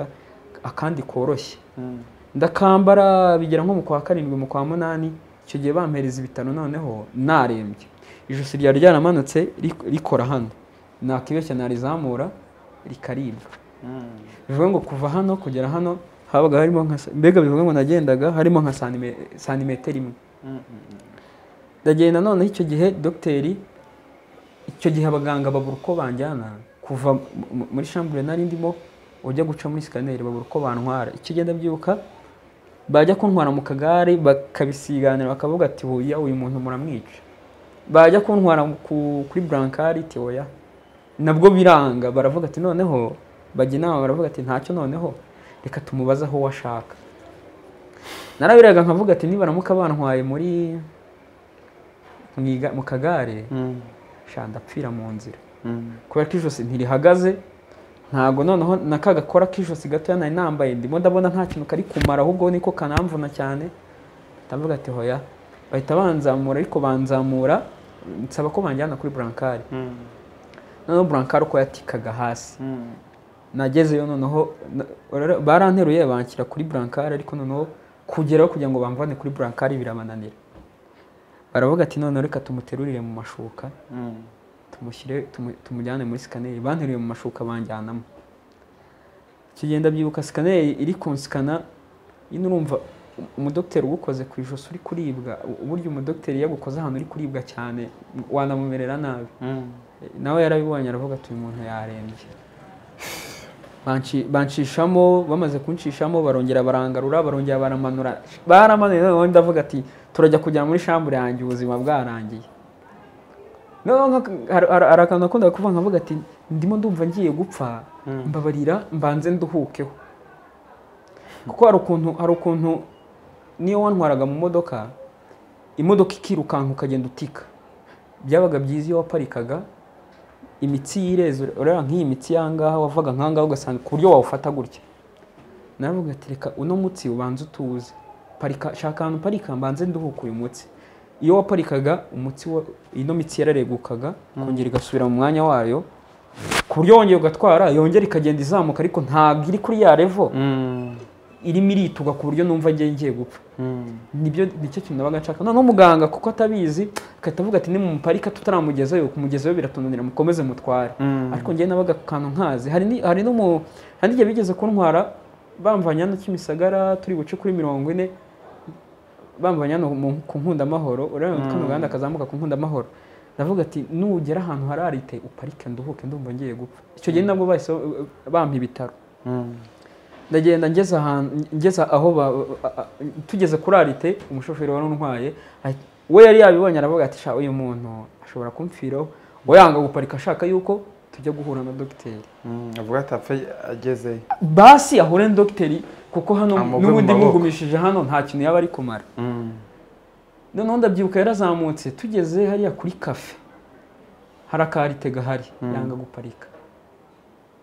akandi koroshye Mm. ndakambara bigera nko mu kwa karindwi mu kwa munani icyo gihe bampereza ibitaro noneho narembye ijosi ryari ryaramanutse rik- rikora hano nakibeshya narizamura rikaribwa Mm. bivuga ngo kuva hano kugera hano habaga harimo nka sa- mbega bivuga ngo nagendaga harimo nka sanime- santimetero imwe Mm. Mm. ndagenda noneho icyo gihe dogiteri icyo gihe abaganga babura uko banjyana kuva mu- mu- muri shambure nari ndimo ujya guca muri sikaneri babura uko bantwara icyo gihe ndabyibuka bajya kuntwara mu kagare bakabisiganira bakavuga ati buya uyu muntu muramwica bajya kuntwara ku- kuri burankari teoya nabwo biranga baravuga ati noneho bajya inama baravuga ati ntacyo noneho reka tumubaze aho washaka narabiraga nkavuga ati nibaramuka bantwaye muri mu iga- mu kagare sha ndapfira mu nzira kubera ko ijosi ntirihagaze ntabwo noneho na ka gakora k'ijosi gatoya nari nambaye ndimo ndabona nta kintu kari kumara ahubwo niko kanamvuna cyane ndavuga ati hoya bahita banzamura ariko banzamura nsaba ko banjyana kuri burankari noneho burankari uko yatikaga hasi nagezeyo noneho na- rero baranteruye banshyira kuri burankari ariko noneho kugeraho kugira ngo bamvane kuri burankari birabananira baravuga ati noneho reka tumuterurire mu mashuka tumushyire tumu- tumujyane muri sikaneri banteruye mu mashuka banjyanamo kigenda byibuka sikaneri iri kunsikana nyine urumva umudogiteri ugukoze ku ijosi uri kuribwa u- uburyo umudogiteri yagukoze ahantu uri kuribwa cyane wanamumerera nabi nawe yarabibonye aravuga ati uyu muntu yarembye Banci- bancishamo bamaze kunshishamo barongera barangarura barongera baramanura baramanuye noneho ndavuga ati turajya kujya muri shambure yanjye ubuzima bwarangiye noneho nka- hari hari- hari akantu nakundaga kuvuga nkavuga ati ndimo ndumva ngiye gupfa mbabarira mbanze nduhukeho kuko hari ukuntu hari ukuntu niyo wantwaraga mu modoka imodoka ikirukanka ukagenda utika byabaga byiza iyo waparikaga imitsi y'ireze ureba nk'iyi mitsi y'ahangaha wavaga nk'ahangaha ugasanga ku buryo wawufata gutya naravuga ati reka uno mutsi ubanza utuze parika shaka ahantu parika mbanze nduhuke uyu mutsi iyo waparikaga umutsi wa- ino mitsi yararegukaga kongera igasubira mu mwanya wayo ku buryo wongeye ugatwara yongera ikagenda izamuka ariko ntabwo iri kuri ya revo irimo irituga ku buryo numva ngiye ngiye gupfa nibyo nicyo kintu nabaga nshaka noneho muganga kuko atabizi akahita avuga ati nimuparika tutaramugezayo kumugezayo biratunanira mukomeze mutware ariko njyewe nabaga ku kantu nkazi hari ni- hari n'umu hari n'igihe bigeze kuntwara bamvanye hano kimisagara turi buce kuri mirongo ine bamvanye hano mu- ku nkundamahoro urabona ko uganda kazamuka ku nkundamahoro ndavuga ati nugera ahantu hararite uparike nduhuke ndumva ngiye gupfa icyo gihe nabwo bahise bampa ibitaro ndagenda ngeze ahantu ngeze aho ba- a- a- tugeze kuri arite umushoferi wari untwaye ahita- we yari yabibonye aravuga ati sha uyu muntu ashobora kumfiraho ngo yanga guparika ashaka yuko tujya guhura na dogiteri avuga ati apfa agezeyo basi ahure na dogiteri kuko hano Amugwe mu n'ubundi maboko. mugumishije hano nta kintu yaba ari kumara noneho ndabyibuka yarazamutse tugeze hariya kuri kafe hari akarite gahari yanga guparika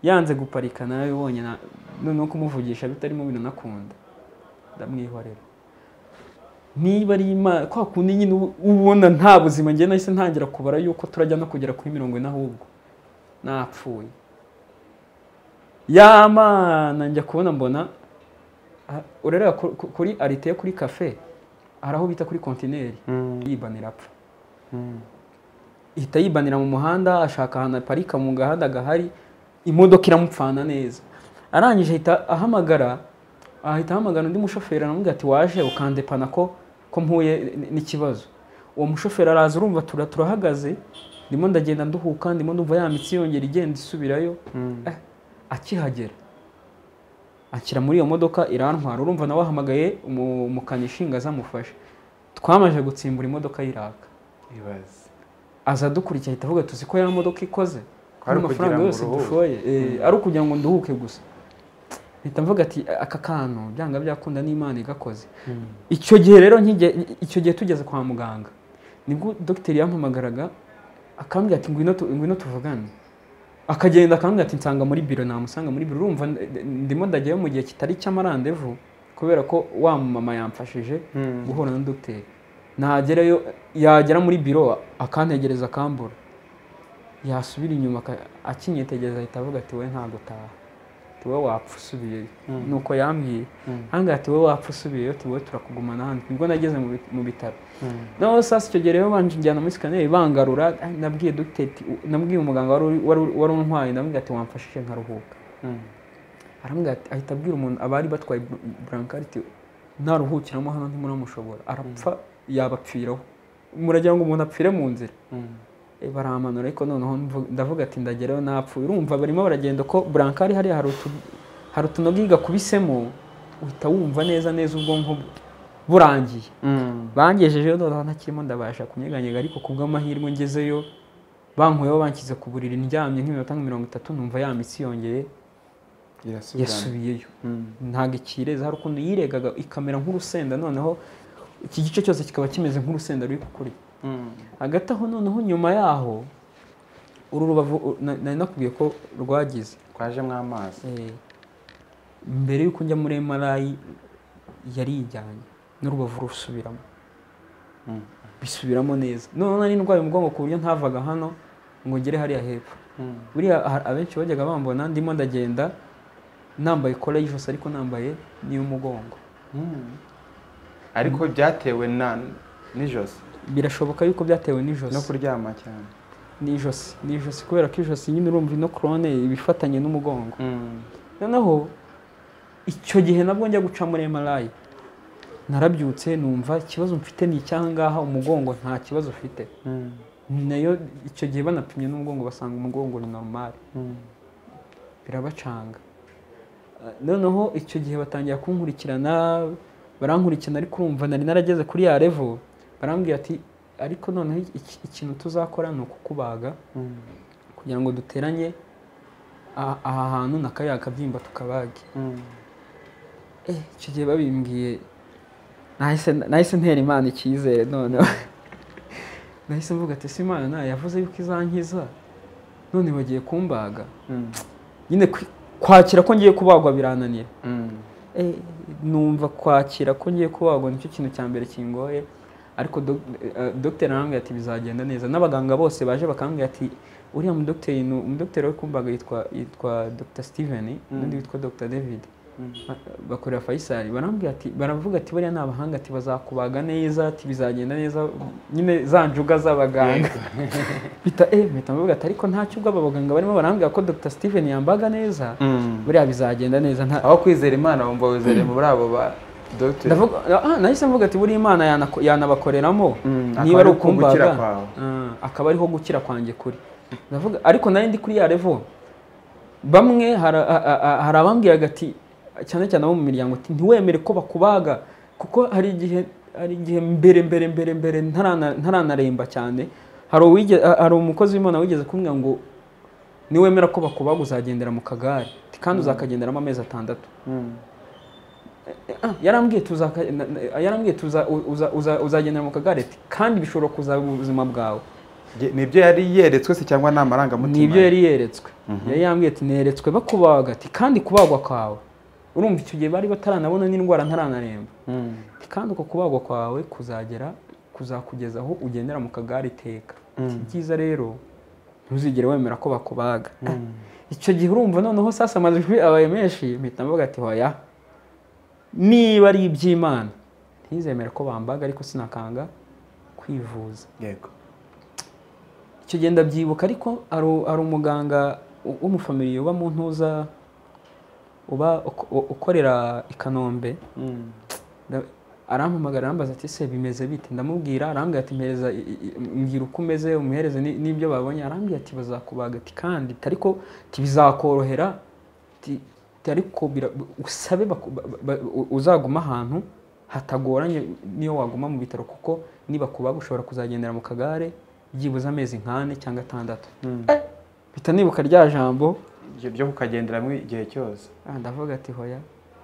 yanze guparika narabibonye na- noneho kumuvugisha bitarimo binanakunda ndamwihorera niba ari imana kwa kundi nyine ubu- ubona nta buzima njye nahise ntangira kubara yuko turajya no kugera kuri mirongo ine ahubwo napfuye yamana njya kubona mbona ah, urareba ku- ku- kuri arite yo kuri kafe hari aho bita kuri kontineri yibana irapfa ihita yibanira mu muhanda ashaka ahantu aparika mu gahanda gahari imodoka iramupfana neza arangije ahita ahamagara ahita ahamagara undi mushoferi aramubwira ati waje ukandepana ko ko mpuye n- n'ikibazo uwo mushoferi araza urumva tura- turahagaze ndimo ndagenda nduhuka ndimo ndumva ya mitsi yongera igenda isubirayo Eh, akihagera anshyira muri iyo modoka irantwara urumva nawe wahamagaye umu- umukanishi ngo azamufashe twamaze gutsimbura imodoka y'iraka ibaze aza dukurikiye ahita avuga tuzi ko ya modoka ikoze Kwari ari amafaranga ukugira ngo yose uruhuke. dushoye eh, ari ukugira ngo nduhuke gusa mpita mvuga ati aka kantu byanga byakunda n'imana igakoze icyo gihe rero nkige- icyo gihe tugeze kwa muganga nibwo dogiteri yampamagaraga akambwira ati ngwino tu- ngwino tuvugane akagenda akambwira ati nsanga muri biro namusanga muri biro urumva n- ndimo ndajyayo mu gihe kitari cy'amarandevu kubera ko wa mama yamfashije guhura na dogiteri nagerayo yagera muri biro akantegereza akambura yasubira inyuma aka- akinyetegereza ahita avuga ati we ntabwo utaha ati wowe wapfa usubiyeyo nuko yambwiye ahangaha ati wowe wapfa usubiyeyo ati wowe turakugumana hano nibwo nageze mu bi- mu bitaro naho sasa icyo gihe rero banje njyana muri sikaneri bangarura ah, nabwiye dogiteri ati- u- nabwiye umuganga wari uri- wari uri- wari untwaye ndamubwira ati wamfashije nkaruhuka arambwira ati ahita abwira umuntu abari batwaye br- burankari ati naruhukiramo hano ntimuramushobora arapfa yabapfiraho muragira ngo umuntu apfire mu nzira Eh, baramanura ariko noneho mvu- ndavuga ati ndagerayo napfuye urumva barimo baragenda ko burankari hariya hari utu hari utunoga igakubisemo uhita wumva neza neza ubwonko bwe burangiye bangejejeyo noneho ntakirimo ndabasha kunyeganyega ariko ku bw'amahirwe ngezeyo bankuyeho banshyize ku buriri ndyamye nk'iminota nka mirongo itatu numva ya mitsi yongeye yasubiyeyo ntabwo ikireza hari ukuntu yiregaga ikamera nk'urusenda noneho iki gice cyose kikaba kimeze nk'urusenda ruri kukurya hagati aho noneho nyuma yaho uru rubavu u- na- nari nakubwiye ko rwagize twajemo amazi Eh, mbere y'uko njya muri MRI yarijyanye n'urubavu rusubiramo Mm. bisubiramo neza noneho nari ndwaye umugongo ku buryo ntavaga hano ngo ngere hariya hepfo buriya aha- abenshi bajyaga bambona ndimo ndagenda nambaye kora y'ijosi ariko nambaye n'iy'umugongo Mm. ariko byatewe na n'ijosi birashoboka yuko byatewe n'ijosi no kuryama cyane n'ijosi n'ijosi kubera ko ijosi nyine urumva ino korone iba ifatanye n'umugongo noneho icyo gihe nabwo njya guca muri MRI narabyutse numva ikibazo mfite ni icyangaha umugongo nta kibazo ufite nayo icyo gihe banapimye n'umugongo basanga umugongo ni normal birabacanga Eh, noneho icyo gihe batangira kunkurikirana barankurikirana ariko urumva nari narageze kuri ya level barambwira ati ariko noneho iki- ikintu tuzakora ni ukukubaga kugira ngo duteranye a- aha hantu na kariya kabyimba tukabage eh, icyo gihe babimbwiye nahise nahise ntera imana icyizere noneho nahise mvuga ati ese imana nayo yavuze yuko izankiza none bagiye kumbaga nyine kwi- kwakira ko ngiye kubagwa birananira Eh, numva kwakira ko ngiye kubagwa nicyo kintu cya mbere kingoye ariko dog- eh, dogiteri arambwira ati bizagenda neza n'abaganga bose baje bakambwira ati uriya mudogiteri ni umudogiteri we kumbaga yitwa yitwa dr steven Mm. n'undi witwa dr david bakorera Faisal barambwira ati baravuga ati bariya ni abahanga ati bazakubaga neza ati bizagenda neza nyine za njuga z'abaganga bita eh mpita mvuga ati ariko ntacyo ubwo aba baganga barimo barambwira ko Dr Steven yambaga neza buriya bizagenda neza nta aho kwizera imana wumva wizereye muri abo ba dogiteri ndavuga ah nahise mvuga ati buriya imana yanako- yanabakoreramo Mm, niba akaba ari ari ko gukira ukumbaga kwawe. ah, akaba ariho gukira kwanjye kuri ndavuga ariko nari ndi kuri ya level bamwe hari a- a- a- hari abambwiraga ati cyane cyane abo mu miryango ati ntiwemere ko bakubaga kuko hari igihe hari igihe mbere mbere mbere mbere ntarana- ntaranaremba cyane hari uwige hari umukozi w'imana wigeze kumbwira ngo niwemera ko bakubaga uzagendera mu kagare Ati, kandi uzakagenderamo amezi atandatu Ah, yarambwiye tuzaka- na- na- yarambwiye tuza- uza- uza- uzagendera mu kagare ati, kandi bishobora kuzaba ubuzima bwawe nibyo yari yeretswe se cyangwa ni amarangamutima nibyo yari yeretswe yari yambwiye ati neretswe bakubaga ati kandi kubagwa kwawe urumva icyo gihe bari bataranabona n'indwara ntaranaremba Mm. Ati, kandi uko kubagwa kwawe kuzagera kuzakugeza aho ugendera mu kagare iteka Ati, ibyiza rero ntuzigere wemera ko bakubaga icyo gihe urumva noneho sasa amajwi abaye menshi mpita mvuga ati hoya niba ari iby'imana ntizemere ko bambaga ariko sinakanga kwivuza yego icyo gihe ndabyibuka ariko hari u- hari umuganga w- w'umufamiliye uba mu ntuza uba uko- u- ukorera i kanombe Nda- arampamagara arambaza ati se bimeze bite ndamubwira arambwira ati mpereza i- i- i- mbwira uko umeze umuhereze ni- n'ibyo babonye arambwira ati bazakubaga ati kandi ati, ariko ati bizakorohera ati ati, ariko bira- usabe baku- ba- ba- u- uzaguma ahantu hatagoranye niyo waguma mu bitaro kuko nibakubaga ushobora kuzagendera mu kagare byibuze amezi nk'ane cyangwa atandatu Eh, mpita nibuka rya jambo ibyo byo kukagenderamo igihe cyose Ah, ndavuga ati hoya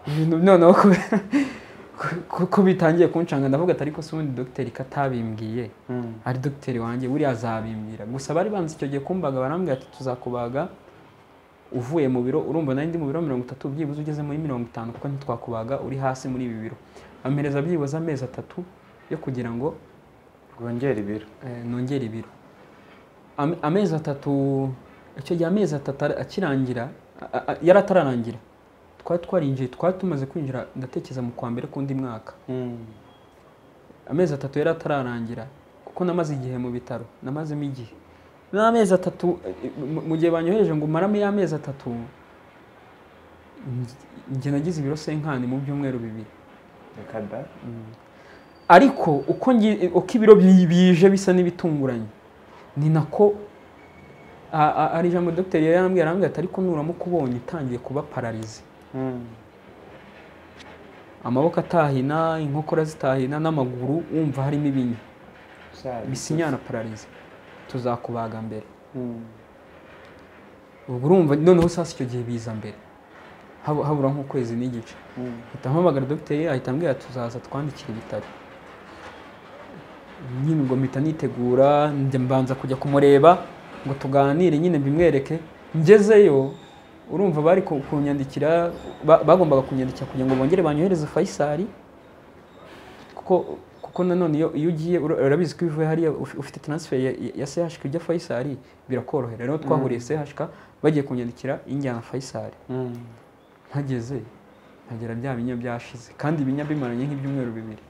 ibintu noneho ku- ku- ku- ko bitangiye kunshanga ndavuga ati ariko si ubundi dogiteri katabimbwiye ari dogiteri wanjye buriya azabimbwira gusa bari banze icyo gihe kumbaga barambwira ati tuzakubaga uvuye mu biro urumva nari ndi mu biro mirongo itatu byibuze ugeze muri mirongo itanu kuko ntitwakubaga uri hasi muri ibi biro ampereza byibuze amezi atatu yo kugira ngo rwongera ibiro eh, nongere ibiro Am- amezi atatu icyo gihe amezi atatu ar- akirangira a- a- a- yari atararangira twari twarinjiye twari tumaze kwinjira ndatekereza mu kwa mbere k'undi mwaka amezi atatu yari atararangira kuko namaze igihe mu bitaro namazemo igihe n'amezi atatu eh, mu- mu gihe banyohereje ngo umarame y'amezi atatu nge- nge nagize ibiro senkani mu byumweru bibiri reka da ariko uko ngi- uko ibiro bi- bije bisa n'ibitunguranye ni nako a- a- ari ijambo dogiteri yari yarambwira arambwira ati ariko nuramuka ubonye itangiye kuba pararize amaboko atahina inkokora zitahina n'amaguru wumva harimo ibinya bisinyana pararize tuzakubaga mbere ubwo urumva noneho sasa icyo gihe biza mbere hab- habura nk'ukwezi n'igice ahita mpamagara dogiteri ahita ambwira tuzaza twandikira ibitaro nyine ubwo mpita nitegura njya mbanza kujya kumureba ngo tuganire nyine mbimwereke ngezeyo urumva bari ku- kunyandikira ba- bagombaga kunyandikira kugira ngo bongere banyohereze fayisari kuko kuko nanone iyo iyo ugiye ura- urabizi ko iyo uvuye hariya uf- ufite transfer ya, ya CHK ujya Faisal birakorohera rero twahuriye CHK bagiye kunyandikira injyana Faisal mpageze nkagera bya binya byashize kandi ibinya bimaranye nk'ibyumweru bibiri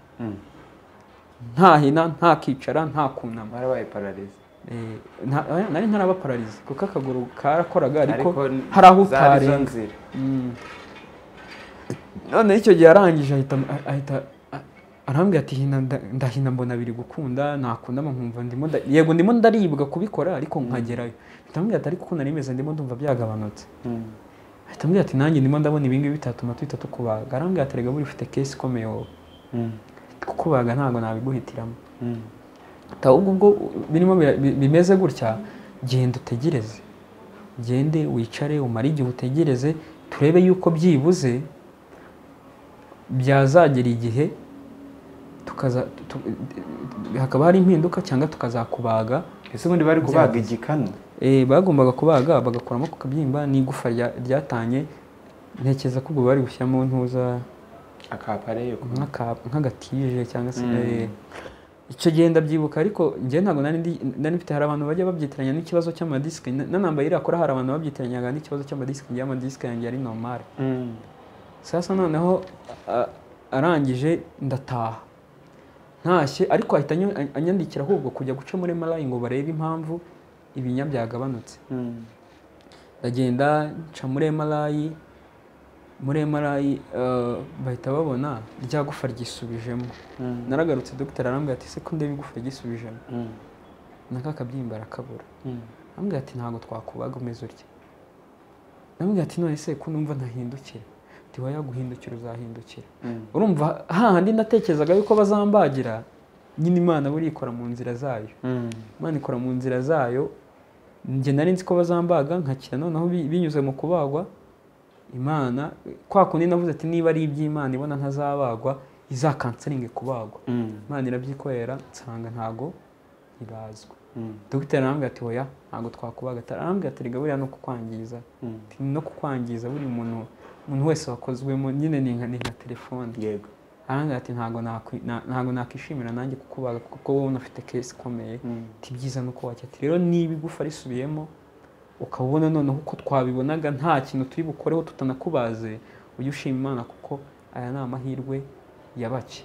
ntahina ntakicara nta kunama mwarabaye pararize Eh, nta- oya, nari ntaraba pararize kuko akaguru karakoraga ariko n- hari aho zari zo utarenga nzira Mm. none icyo gihe arangije ahita ahita a- arambwira ati "Hina nda- ndahina mbona biri gukunda nakundama nkumva ndimo nda- yego ndimo ndaribwa kubikora ariko nkagerayo ndamubwira ati ariko uko nari meze ndimo ndumva byagabanutse ahita ambwira ati nanjye ndimo ndabona ibingibi bitatuma tuhita tukubaga arambwira ati rega buri ufite kesi ikomeye wowe kukubaga ntabwo nabiguhitiramo Ta ubwo ubwo birimo bira- bi- bimeze gutya genda utegereze gende wicare umare igihe utegereze turebe yuko byibuze byazagera igihe tukaza tu- hakaba hari impinduka cyangwa tukazakubaga ese ubundi bari kubaga igikanu Eh, bagombaga kubaga bagakuramo ku kabyimba n'igufa rya- ryatanye ntekereza ko ubwo bari gushyiramo ntuza akapareyo nk'aka- nk'agatije cyangwa se eh, icyo gihe ndabyibuka ariko njye ntabwo nari ndi- nari mfite hari abantu bajya babyitiranya n'ikibazo cy'amadisike Na- nanambaye iriya kora hari abantu babyitiranyaga n'ikibazo cy'amadisike njye amadisike yanjye yari normale sasa noneho a- arangije ndataha ntashye ariko ahita anyo- anyandikira ahubwo kujya guca muri marayi ngo barebe impamvu ibinya byagabanutse ndagenda nca muri emarayi muri emarayi bahita babona rya gufa ryisubijemo naragarutse dogiteri arambwira ati se ko ndeba igufa ryisubijemo naka kabyimba arakabura arambwira ati ntabwo twakubaga umeze urya arambwira ati none se ko numva ntahindukira ati waya guhindukira uzahindukira urumva hahandi natekerezaga yuko bazambagira nyine imana buriya ikora mu nzira zayo imana ikora mu nzira zayo njye nari nzi ko bazambaga nkakira noneho bi- binyuze mu kubagwa imana kwa kundi navuze ati niba ari iby'imana ibona ntazabagwa izakansaringe kubagwa imana irabyikorera nsanga ntago ibazwa dogiteri arambwira ati oya ntabwo twakubaga Ati, arambwira ati rega buriya no kukwangiza Ati, no kukwangiza buri muntu umuntu wese wakozwemo nyine ni nka ni nka telefone yego arambwira ati ntabwo nakwi- na- ntabwo nakwishimira nanjye kukubaga kuko wowe unafite kesi ikomeye ati byiza nuko wajya ati rero niba igufa risubiyemo ukabona noneho uko twabibonaga nta kintu turi bukoreho tutanakubaze ujye ushima imana kuko aya ni amahirwe ya bake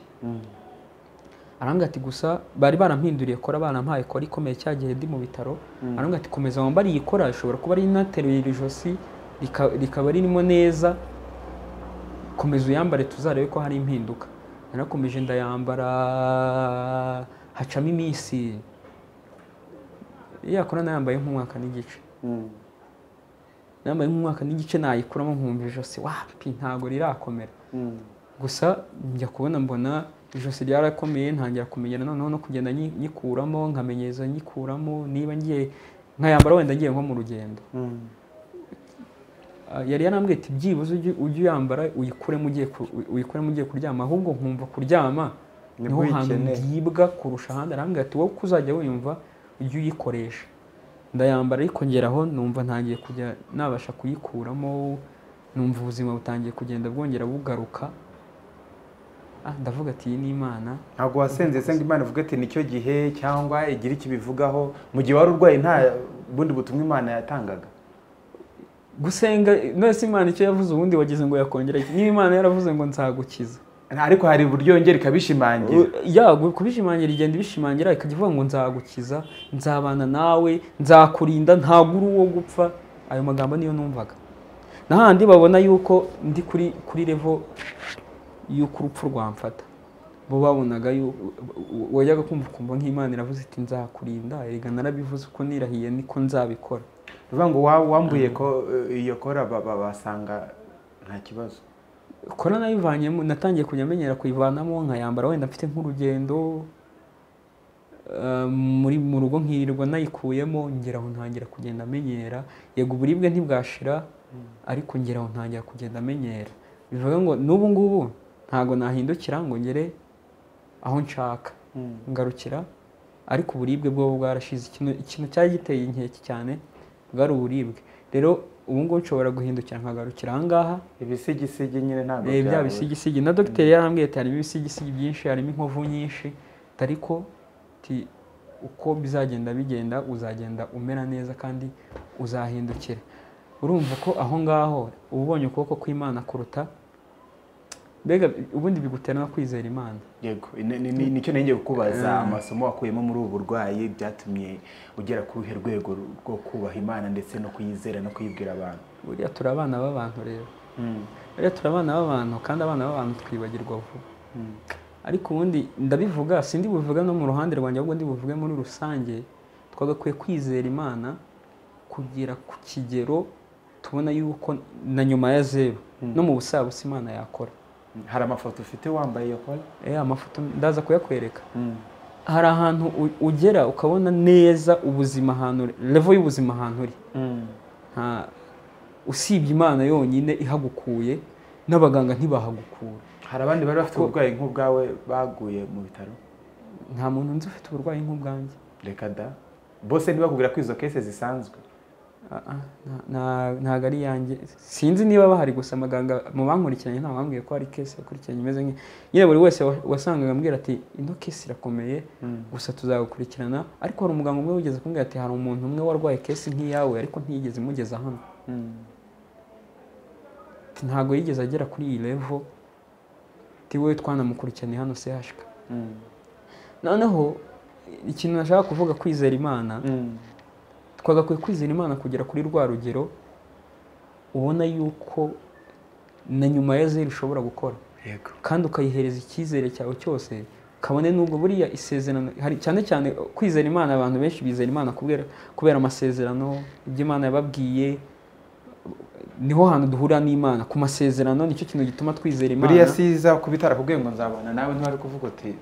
arambwira ati gusa bari barampinduriye kora barampaye kora ikomeye cya gihe ndi mu bitaro arambwira ati komeza wambare iyi kora ishobora kuba ari inateruye iri josi rika- rikaba ririmo neza komeza uyambare tuzarebe ko hari impinduka narakomeje ndayambara hacamo iminsi yakora nayambaye nk'umwaka n'igice nambaye nk'umwaka n'igice nayikuramo nkumva ijosi wapi ntabwo rirakomera gusa njya kubona mbona ijosi ryarakomeye ntangira kumenyera noneho no kugenda nyi- nyikuramo nkamenyereza nyikuramo niba ngiye nkayambara wenda ngiye nko mu rugendo Ah, yari yarambwiye ati byibuze ujye ujye uyambara uyikuremo ugiye ku- uyi- uyikuremo ugiye kuryama ahubwo nkumva kuryama niho Nibwo hantu uyikeneye. byibwa kurusha ahandi arambwira ati wowe uko uzajya wiyumva ujye uyikoresha ndayambara ariko ngeraho numva ntangiye kujya nabasha kuyikuramo numva ubuzima butangiye kugenda bwongera bugaruka ah, ndavuga ati iyi ni imana ntabwo wasenze se ngo imana ivuga ati nicyo gihe cyangwa igira icyo ibivugaho mu gihe wari urwaye nta bundi butumwa imana yatangaga gusenga none se imana icyo yavuze ubundi wagize ngo yakongera iki? niba imana yaravuze ngo nzagukiza ariko hari uburyo yongera ikabishimangira yago kubishimangira igenda ibishimangira ikajya ivuga ngo nzagukiza nzabana nawe nzakurinda ntabwo uri uwo gupfa ayo magambo niyo numvaga n'ahandi babona yuko ndi kuri kuri revo y'uko urupfu rwamfata bo babonaga yu- wajyaga kumva ukumva nk'imana iravuze iti nzakurinda erega narabivuze uko nirahiye niko nzabikora bivuga ngo wa- wambuye ko eh, iyo kora ba- ba- basanga nta kibazo kora nayivanyemo natangiye kujya menyera kuyivanamo nkayambara wenda mfite nk'urugendo eh, muri mu rugo nkirirwa nayikuyemo ngera aho ntangira kugenda amenyera yego uburibwe ntibwashira ariko ngera aho ntangira kugenda amenyera bivuga ngo n'ubu ngubu ntago nahindukira ngo ngere aho nshaka ngarukira ariko uburibwe bwoba bwarashize ikintu ikintu cyari giteye inkeke cyane bwari uburibwe rero ubu ngubu nshobora guhindukira nkagarukira aha ngaha ibisigisigi nyine ntabwo Eh, bya bisigisigi na dogiteri yarambwiye ati harimo ibisigisigi byinshi harimo inkovu nyinshi ariko ti uko bizagenda bigenda uzagenda umera neza kandi uzahindukira urumva ko aho ngaho uba ubonye ukuboko kw'imana kuruta mbega ubundi bigutera no kwizera imana yego ni- ni- ni- nicyo nenge kukubaza amasomo wakuyemo muri ubu burwayi byatumye ugera ku ruhe rwego rwo kubaha imana ndetse no kuyizera no kuyibwira abantu buriya turi abana b'abantu rero buriya turi abana b'abantu kandi abana b'abantu twibagirwa vuba ariko ubundi ndabivuga sindi buvuga no mu ruhande rwanjye ahubwo ndi buvuge muri rusange twagakwiye kwizera imana kugera ku kigero tubona yuko na nyuma ya zeru no mu busabusa imana yakora hari amafoto ufite wambaye iyo kora eh amafoto ndaza kuyakwereka hari ahantu u- ugera ukabona neza ubuzima ahantu uri levo y'ubuzima ahantu uri nta usibye imana yonyine ihagukuye n'abaganga ntibahagukura hari abandi bari bafite uburwayi nk'ubwawe baguye mu bitaro nta muntu nzi ufite uburwayi nk'ubwanjye reka da bose ntibakubwira ko izo kese zisanzwe Ah, ah, nta- nta- ntago ari iyanjye sinzi niba bahari gusa abaganga mu bankurikiranye nta wambwiye ko hari kesi yakurikiranye imeze nk'iyo nyine buri wese wa- wasangaga ambwira ati ino kesi irakomeye gusa tuzagukurikirana ariko hari umuganga umwe wigeze kumbwira ati hari umuntu umwe warwaye kesi nk'iyawe ariko ntiyigeze imugeza hano Ati, ntago yigeze agera kuri iyi levo ti wowe twanamukurikiranye hano sehashika noneho ikintu nashaka kuvuga kwizera imana twagakwiye kwizera imana kugera kuri rwa rugero ubona yuko na nyuma ya zeru ushobora gukora yego kandi ukayihereza icyizere cyawe cyose kabone n'ubwo buriya isezerano hari cyane cyane kwizera imana abantu benshi bizera imana kubera, kubera amasezerano ibyo imana yababwiye niho hantu duhurira n'imana ku masezerano nicyo kintu gituma twizera imana buriya siza kuba itarakubwiye ngo nzabana nawe ntiwari kuvuga uti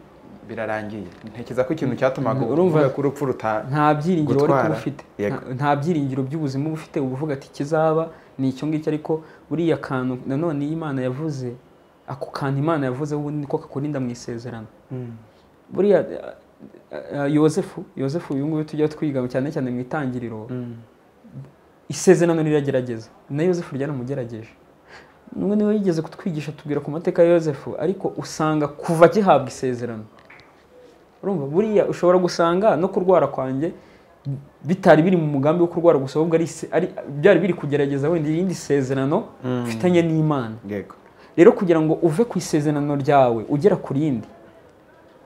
birarangiye ntekereza ko ikintu cyatumaga Urumva- uvuga ku rupfu ruta nta byiringiro wari kuba Gutwara. ufite Yego. Nta- nta byiringiro by'ubuzima uba ufite uba uvuga ati ikizaba ni icyo ngicyo ariko buriya kantu nanone iyo imana yavuze ako kantu imana yavuze ubundi niko kakurinda mu isezerano buriya eh, eh, yosefu yosefu uyu nguyu tujya twiga cyane cyane mu itangiriro isezerano riragerageza na yosefu ryaramugerageje n'ubwo niwe yigeze kutwigisha tubwira ku mateka ya yosefu ariko usanga kuva gihabwa isezerano urumva buriya ushobora gusanga no kurwara kwanjye bitari biri mu mugambi wo kurwara gusa ahubwo ari, ise- ari byari biri kugerageza wenda irindi sezerano mfitanye n'imana yego rero kugira ngo uve ku isezerano ryawe ugera ku rindi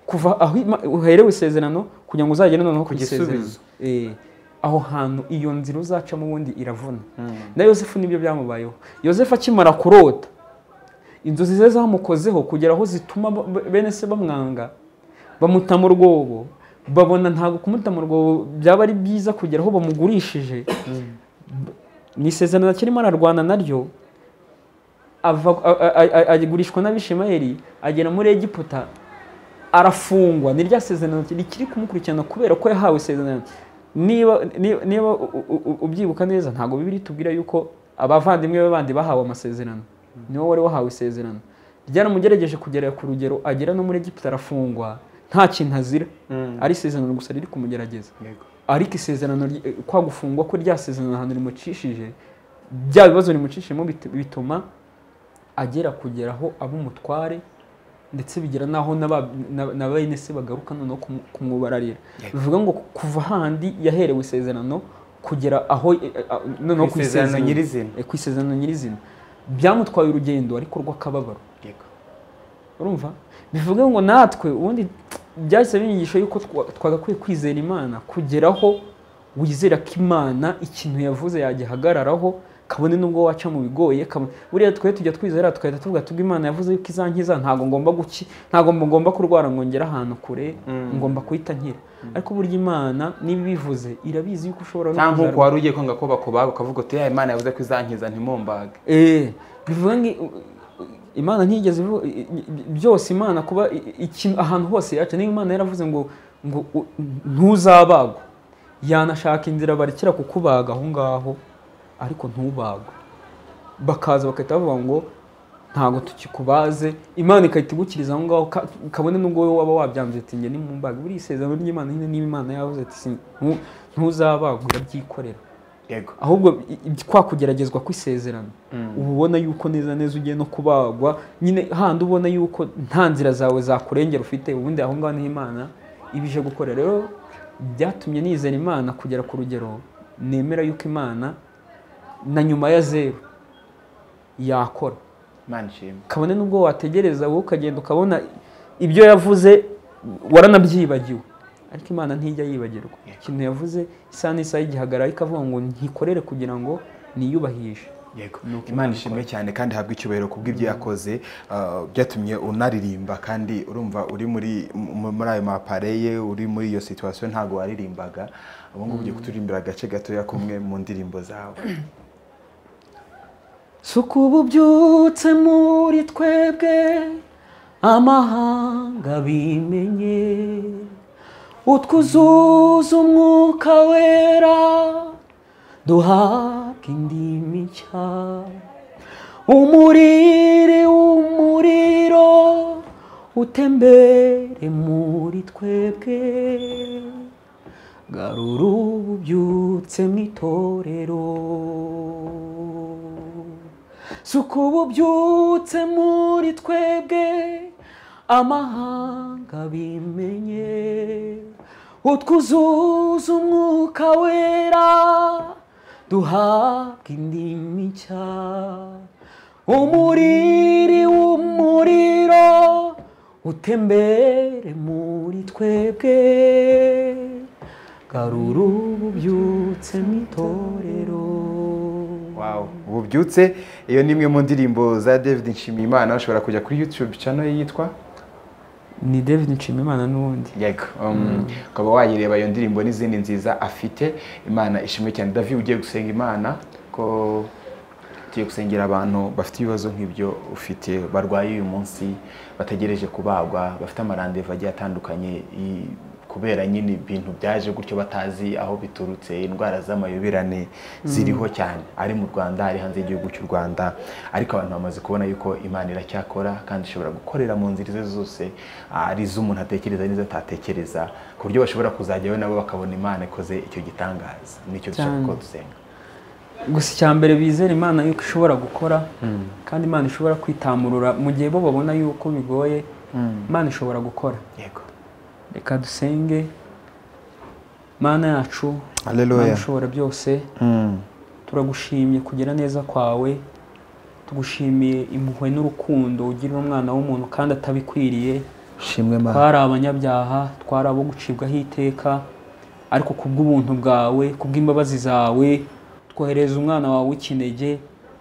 kuva aho ima- uherewe isezerano kugira ngo uzagere noneho ku Ku isezerano gisubizo. Eh, aho hantu iyo nzira uzacamo ubundi iravuna na yosefu nibyo byamubayeho yosefu akimara kurota inzozi ze zamukozeho kugera aho zituma ba- ba- bene se bamwanga bamuta mu rwobo babona ntabwo kumuta mu rwobo byaba ari byiza kugera aho bamugurishije ni isezerano akirimo ararwana naryo ava- a- a- a- a- agurishwa n'abishimayeli agera muri egiputa arafungwa ni rya sezerano rikiri kumukurikirana kubera ko yahawe isezerano niba niba- niba u- u- u- ubyibuka neza ntabwo bibiri tubwira yuko abavandimwe be bandi bahawe amasezerano niwe wari wahawe isezerano ryaramugerageje kugera ku rugero agera no muri egiputa arafungwa nta kintu azira ari isezerano gusa riri kumugerageza yego ariko isezerano ry- eh, kwa gufungwa ko rya sezerano ahantu rimucishije bya bibazo rimucishijemo bit- bituma agera kugera aho aba umutware ndetse bigera n'aho n'aba- na- na bene se bagaruka noneho kumu- kumwubararira bivuga ngo kuva handi yaherewe isezerano kugera aho eh, eh, ah, noneho Ku isezerano nyirizina. eh, ku isezerano nyirizina byamutwaye urugendo ariko rw'akababaro yego urumva bivuga ngo natwe ubundi byahise binyigisha yuko twa- twagakwiye kwizera imana kugeraho wizera ko imana ikintu yavuze yagihagararaho kabone n'ubwo waca mu bigoye kabone- buriya twe tujya twizera tukahita tuvuga tubwo imana yavuze yuko izankiza ntabwo ngomba guki ntabwo ngomba kurwara ngo ngere ahantu kure ngomba kuhita nkira ariko burya imana niba ibivuze irabizi yuko ushobora no cyangwa nk'uko kuzarwara. wari ugiye kwanga ko bakubaga ukavuga uti ya imana yavuze ko izankiza ntimumbage Eh, bivuga ngo imana ntiyigeze ivu- i- i- i- byose imana kuba i- i- ikintu ahantu hose yaca niba imana yaravuze ngo ngo u- ntuzabagwa yanashaka inzira barekera kukubaga aho ngaho ariko ntubagwe bakaza bagahita bavuga ngo ntabwo tukikubaze imana igahita igukiriza aho ngaho ka- kabone n'ubwo wowe waba wabyanze ati njye nimumbaga buriya isezerano ry'imana nyine niba imana yavuze ati "Si- ntu- ntuzabagwa urabyikorera yego ahubwo i- i- kwa kugeragezwa kw'isezerano uba ubona yuko neza neza ugiye no kubagwa nyine handi ubona yuko nta nzira zawe zakurengera ufite ubundi aho ngaho niho imana ibije gukora rero byatumye nizera imana kugera ku rugero nemera yuko imana na nyuma ya zeru yakora imana ishimwe kabone n'ubwo wategereza wowe ukagenda ukabona ibyo yavuze waranabyibagiwe ariko imana ntijya yibagirwa ikintu yavuze isaha n'isaha y'igihagarara ikavuga ngo ntikorere kugira ngo niyubahishe yego Nuko imana ishimwe cyane kandi habwe icyubahiro ku bw'ibyo yakoze ah, byatumye unaririmba kandi urumva uri muri mu- muri ayo mapareye uri muri iyo situwasiyo ntabwo waririmbaga ubu ngubu ugiye kuturirimbira agace gatoya kumwe mu ndirimbo zawe suka ubu ubyutse muri twebwe amahanga bimenye utwuzuza umwuka wera duhabwa indimi nshya umuriri w'umuriro utembere muri twebwe garura ububyutse mu itorero suka ububyutse muri twebwe amahanga bimenye utwuzuza umwuka wera duhabwa indimi nshya umuriri w'umuriro utembere muri twebwe garura ububyutse mu itorero Wow. Ububyutse iyo ni imwe mu ndirimbo za David Nshimiyimana ushobora kujya kuri YouTube channel ye yitwa ni david nshimimana n'ubundi Yego. Um, ukaba wayireba iyo ndirimbo n'izindi nziza afite Imana ishimwe cyane David ugiye gusenga Imana ko tugiye gusengera abantu bafite ibibazo nk'ibyo ufite barwaye uyu munsi bategereje kubagwa bafite amarandevu agiye atandukanye i- kubera nyine ibintu byaje gutyo batazi aho biturutse indwara z'amayobirane ziriho cyane ari mu rwanda ari hanze y'igihugu cy'u rwanda ariko abantu bamaze kubona yuko imana iracyakora kandi ishobora gukorera mu nzira izo zose ari iz'umuntu atekereza n'izo atatekereza ku buryo bashobora kuzajyayo nabo bakabona imana ikoze icyo gitangaza nicyo dushaka Cyane. ko dusenga gusa icya mbere bizera imana yuko ishobora gukora kandi imana ishobora kwitamurura mu gihe bo babona yuko bigoye imana ishobora gukora yego reka dusenge mana yacu Hallelujah. Mana ushobora byose turagushimye kugira neza kwawe tugushimiye impuhwe n'urukundo ugirira umwana w'umuntu kandi atabikwiriye shimwe twari abanyabyaha twari abo gucibwaho iteka ariko ku bw'ubuntu bwawe ku bw'imbabazi zawe twohereza umwana wawe w'ikinege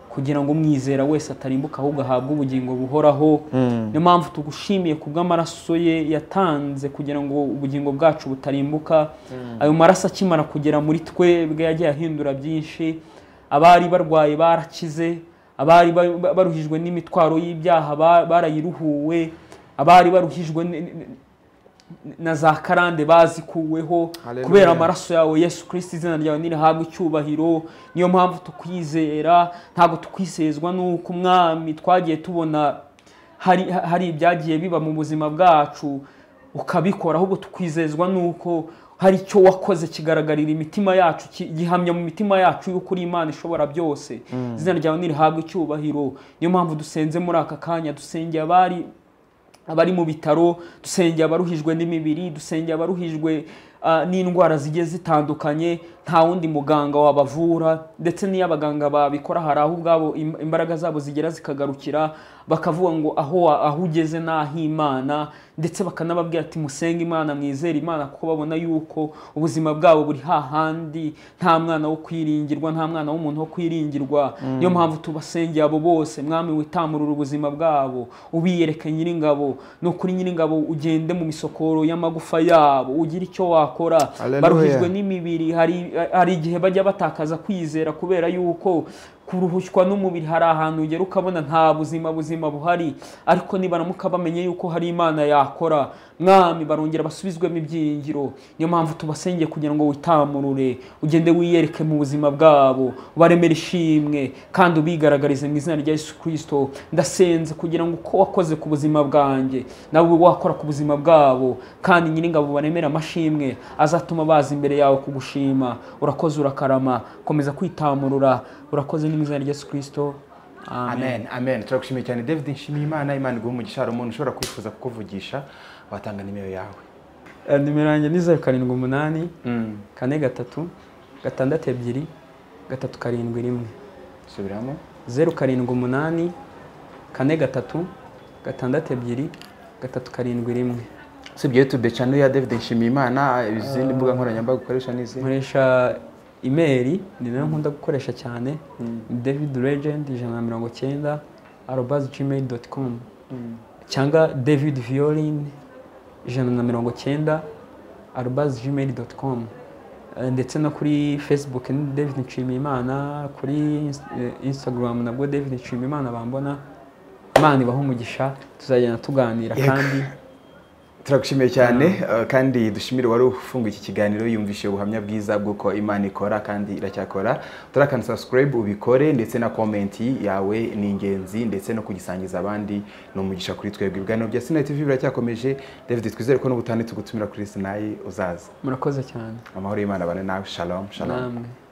kugira ngo umwizera wese atarimbuka ahubwo ahabwe ubugingo buhoraho niyo mpamvu tugushimiye ku bw'amaraso ye yatanze kugira ngo ubugingo bwacu butarimbuka ayo maraso akimara kugera muri twebwe yagiye ahindura byinshi abari barwaye barakize abari ba- ba- baruhijwe n'imitwaro y'ibyaha ba- barayiruhuwe abari baruhijwe n- n- na za karande bazikuweho Hallelujah. kubera amaraso yawe yesu kirisiti izina ryawe nirihabwa icyubahiro niyo mpamvu tukwizera ntabwo tukwizezwa n'uko umwami twagiye tubona hari, hari ibyagiye biba mu buzima bwacu ukabikora ahubwo tukwizezwa n'uko hari icyo wakoze kigaragarira imitima yacu ki- gihamya mu mitima yacu y'uko uri imana ishobora byose izina ryawe nirihabwa icyubahiro niyo mpamvu dusenze muri aka kanya dusengeye abari abari mu bitaro dusengeye abaruhijwe n'imibiri dusengeye abaruhijwe ah, n'indwara zigiye zitandukanye nta wundi muganga wabavura ndetse n'iyo abaganga babikora hari aho ubwabo im- imbaraga zabo zigera zikagarukira bakavuga ngo aho wa- aho ugeze ni ah'imana ndetse bakanababwira ati musenge imana mwizere imana kuko babona yuko ubuzima bwabo buri hahandi nta mwana wo kwiringirwa nta mwana w'umuntu wo kwiringirwa niyo mpamvu tubasengeye abo bose mwami witamurura ubuzima bwabo ubiyereke nyir'ingabo ni ukuri nyir'ingabo ugende mu misokoro y'amagufa yabo ugire icyo wakora Hallelujah. baruhijwe n'imibiri hari hari igihe bajya batakaza kwizera kubera yuko kuruhushywa n'umubiri hari ahantu ugera ukabona nta buzima buzima buhari ariko nibaramuka bamenye yuko hari imana yakora mwami barongera basubizwemo ibyiringiro niyo mpamvu tubasengeye kugira ngo witamurure ugende wiyereke mu buzima bwabo ubaremere ishimwe kandi ubigaragarize mu izina rya yesu kirisito ndasenze kugira ngo uko wakoze ku buzima bwanjye nawe ube wakora ku buzima bwabo kandi nyiringabo baremere amashimwe azatuma baza imbere yawe kugushima urakoze urakarama komeza kwitamurura urakoze mu izina rya yesu kirisito amen amen amen turagushimiye cyane david nshimiyimana imana iguha umugisha hari umuntu ushobora kwifuza kukuvugisha watanga nimero yawe Eh, nimero yanjye ni zeru karindwi umunani kane gatatu gatandatu ebyiri gatatu karindwi rimwe subiramo zeru karindwi umunani kane gatatu gatandatu ebyiri gatatu karindwi rimwe usibye youtube channel ya david nshimiyimana izindi mbuga nkoranyambaga ukoresha ni izihe nkoresha imeri ni nayo nkunda gukoresha cyane david legend ijana na mirongo cyenda arobazi gmail doti com cyangwa david violin ijana na mirongo cyenda arobazi gmail doti com ndetse no kuri facebook ni david nshimiyimana kuri ins- eh, instagram nabwo david nshimiyimana bambona imana ibaha umugisha tuzagenda tuganira kandi turagushimiye cyane eh, kandi dushimire wari ufunguye iki kiganiro yumvishije ubuhamya bwiza bw'uko imana ikora kandi iracyakora turakana subscribe ubikore ndetse na komenti yawe ni ingenzi ndetse no kugisangiza abandi ni umugisha kuri twebwe ibiganiro bya sinayi tv biracyakomeje david twizere ko n'ubutane tugutumira kuri sinayi uzaza murakoze cyane amahoro y'imana abane nawe shalom shalom namwe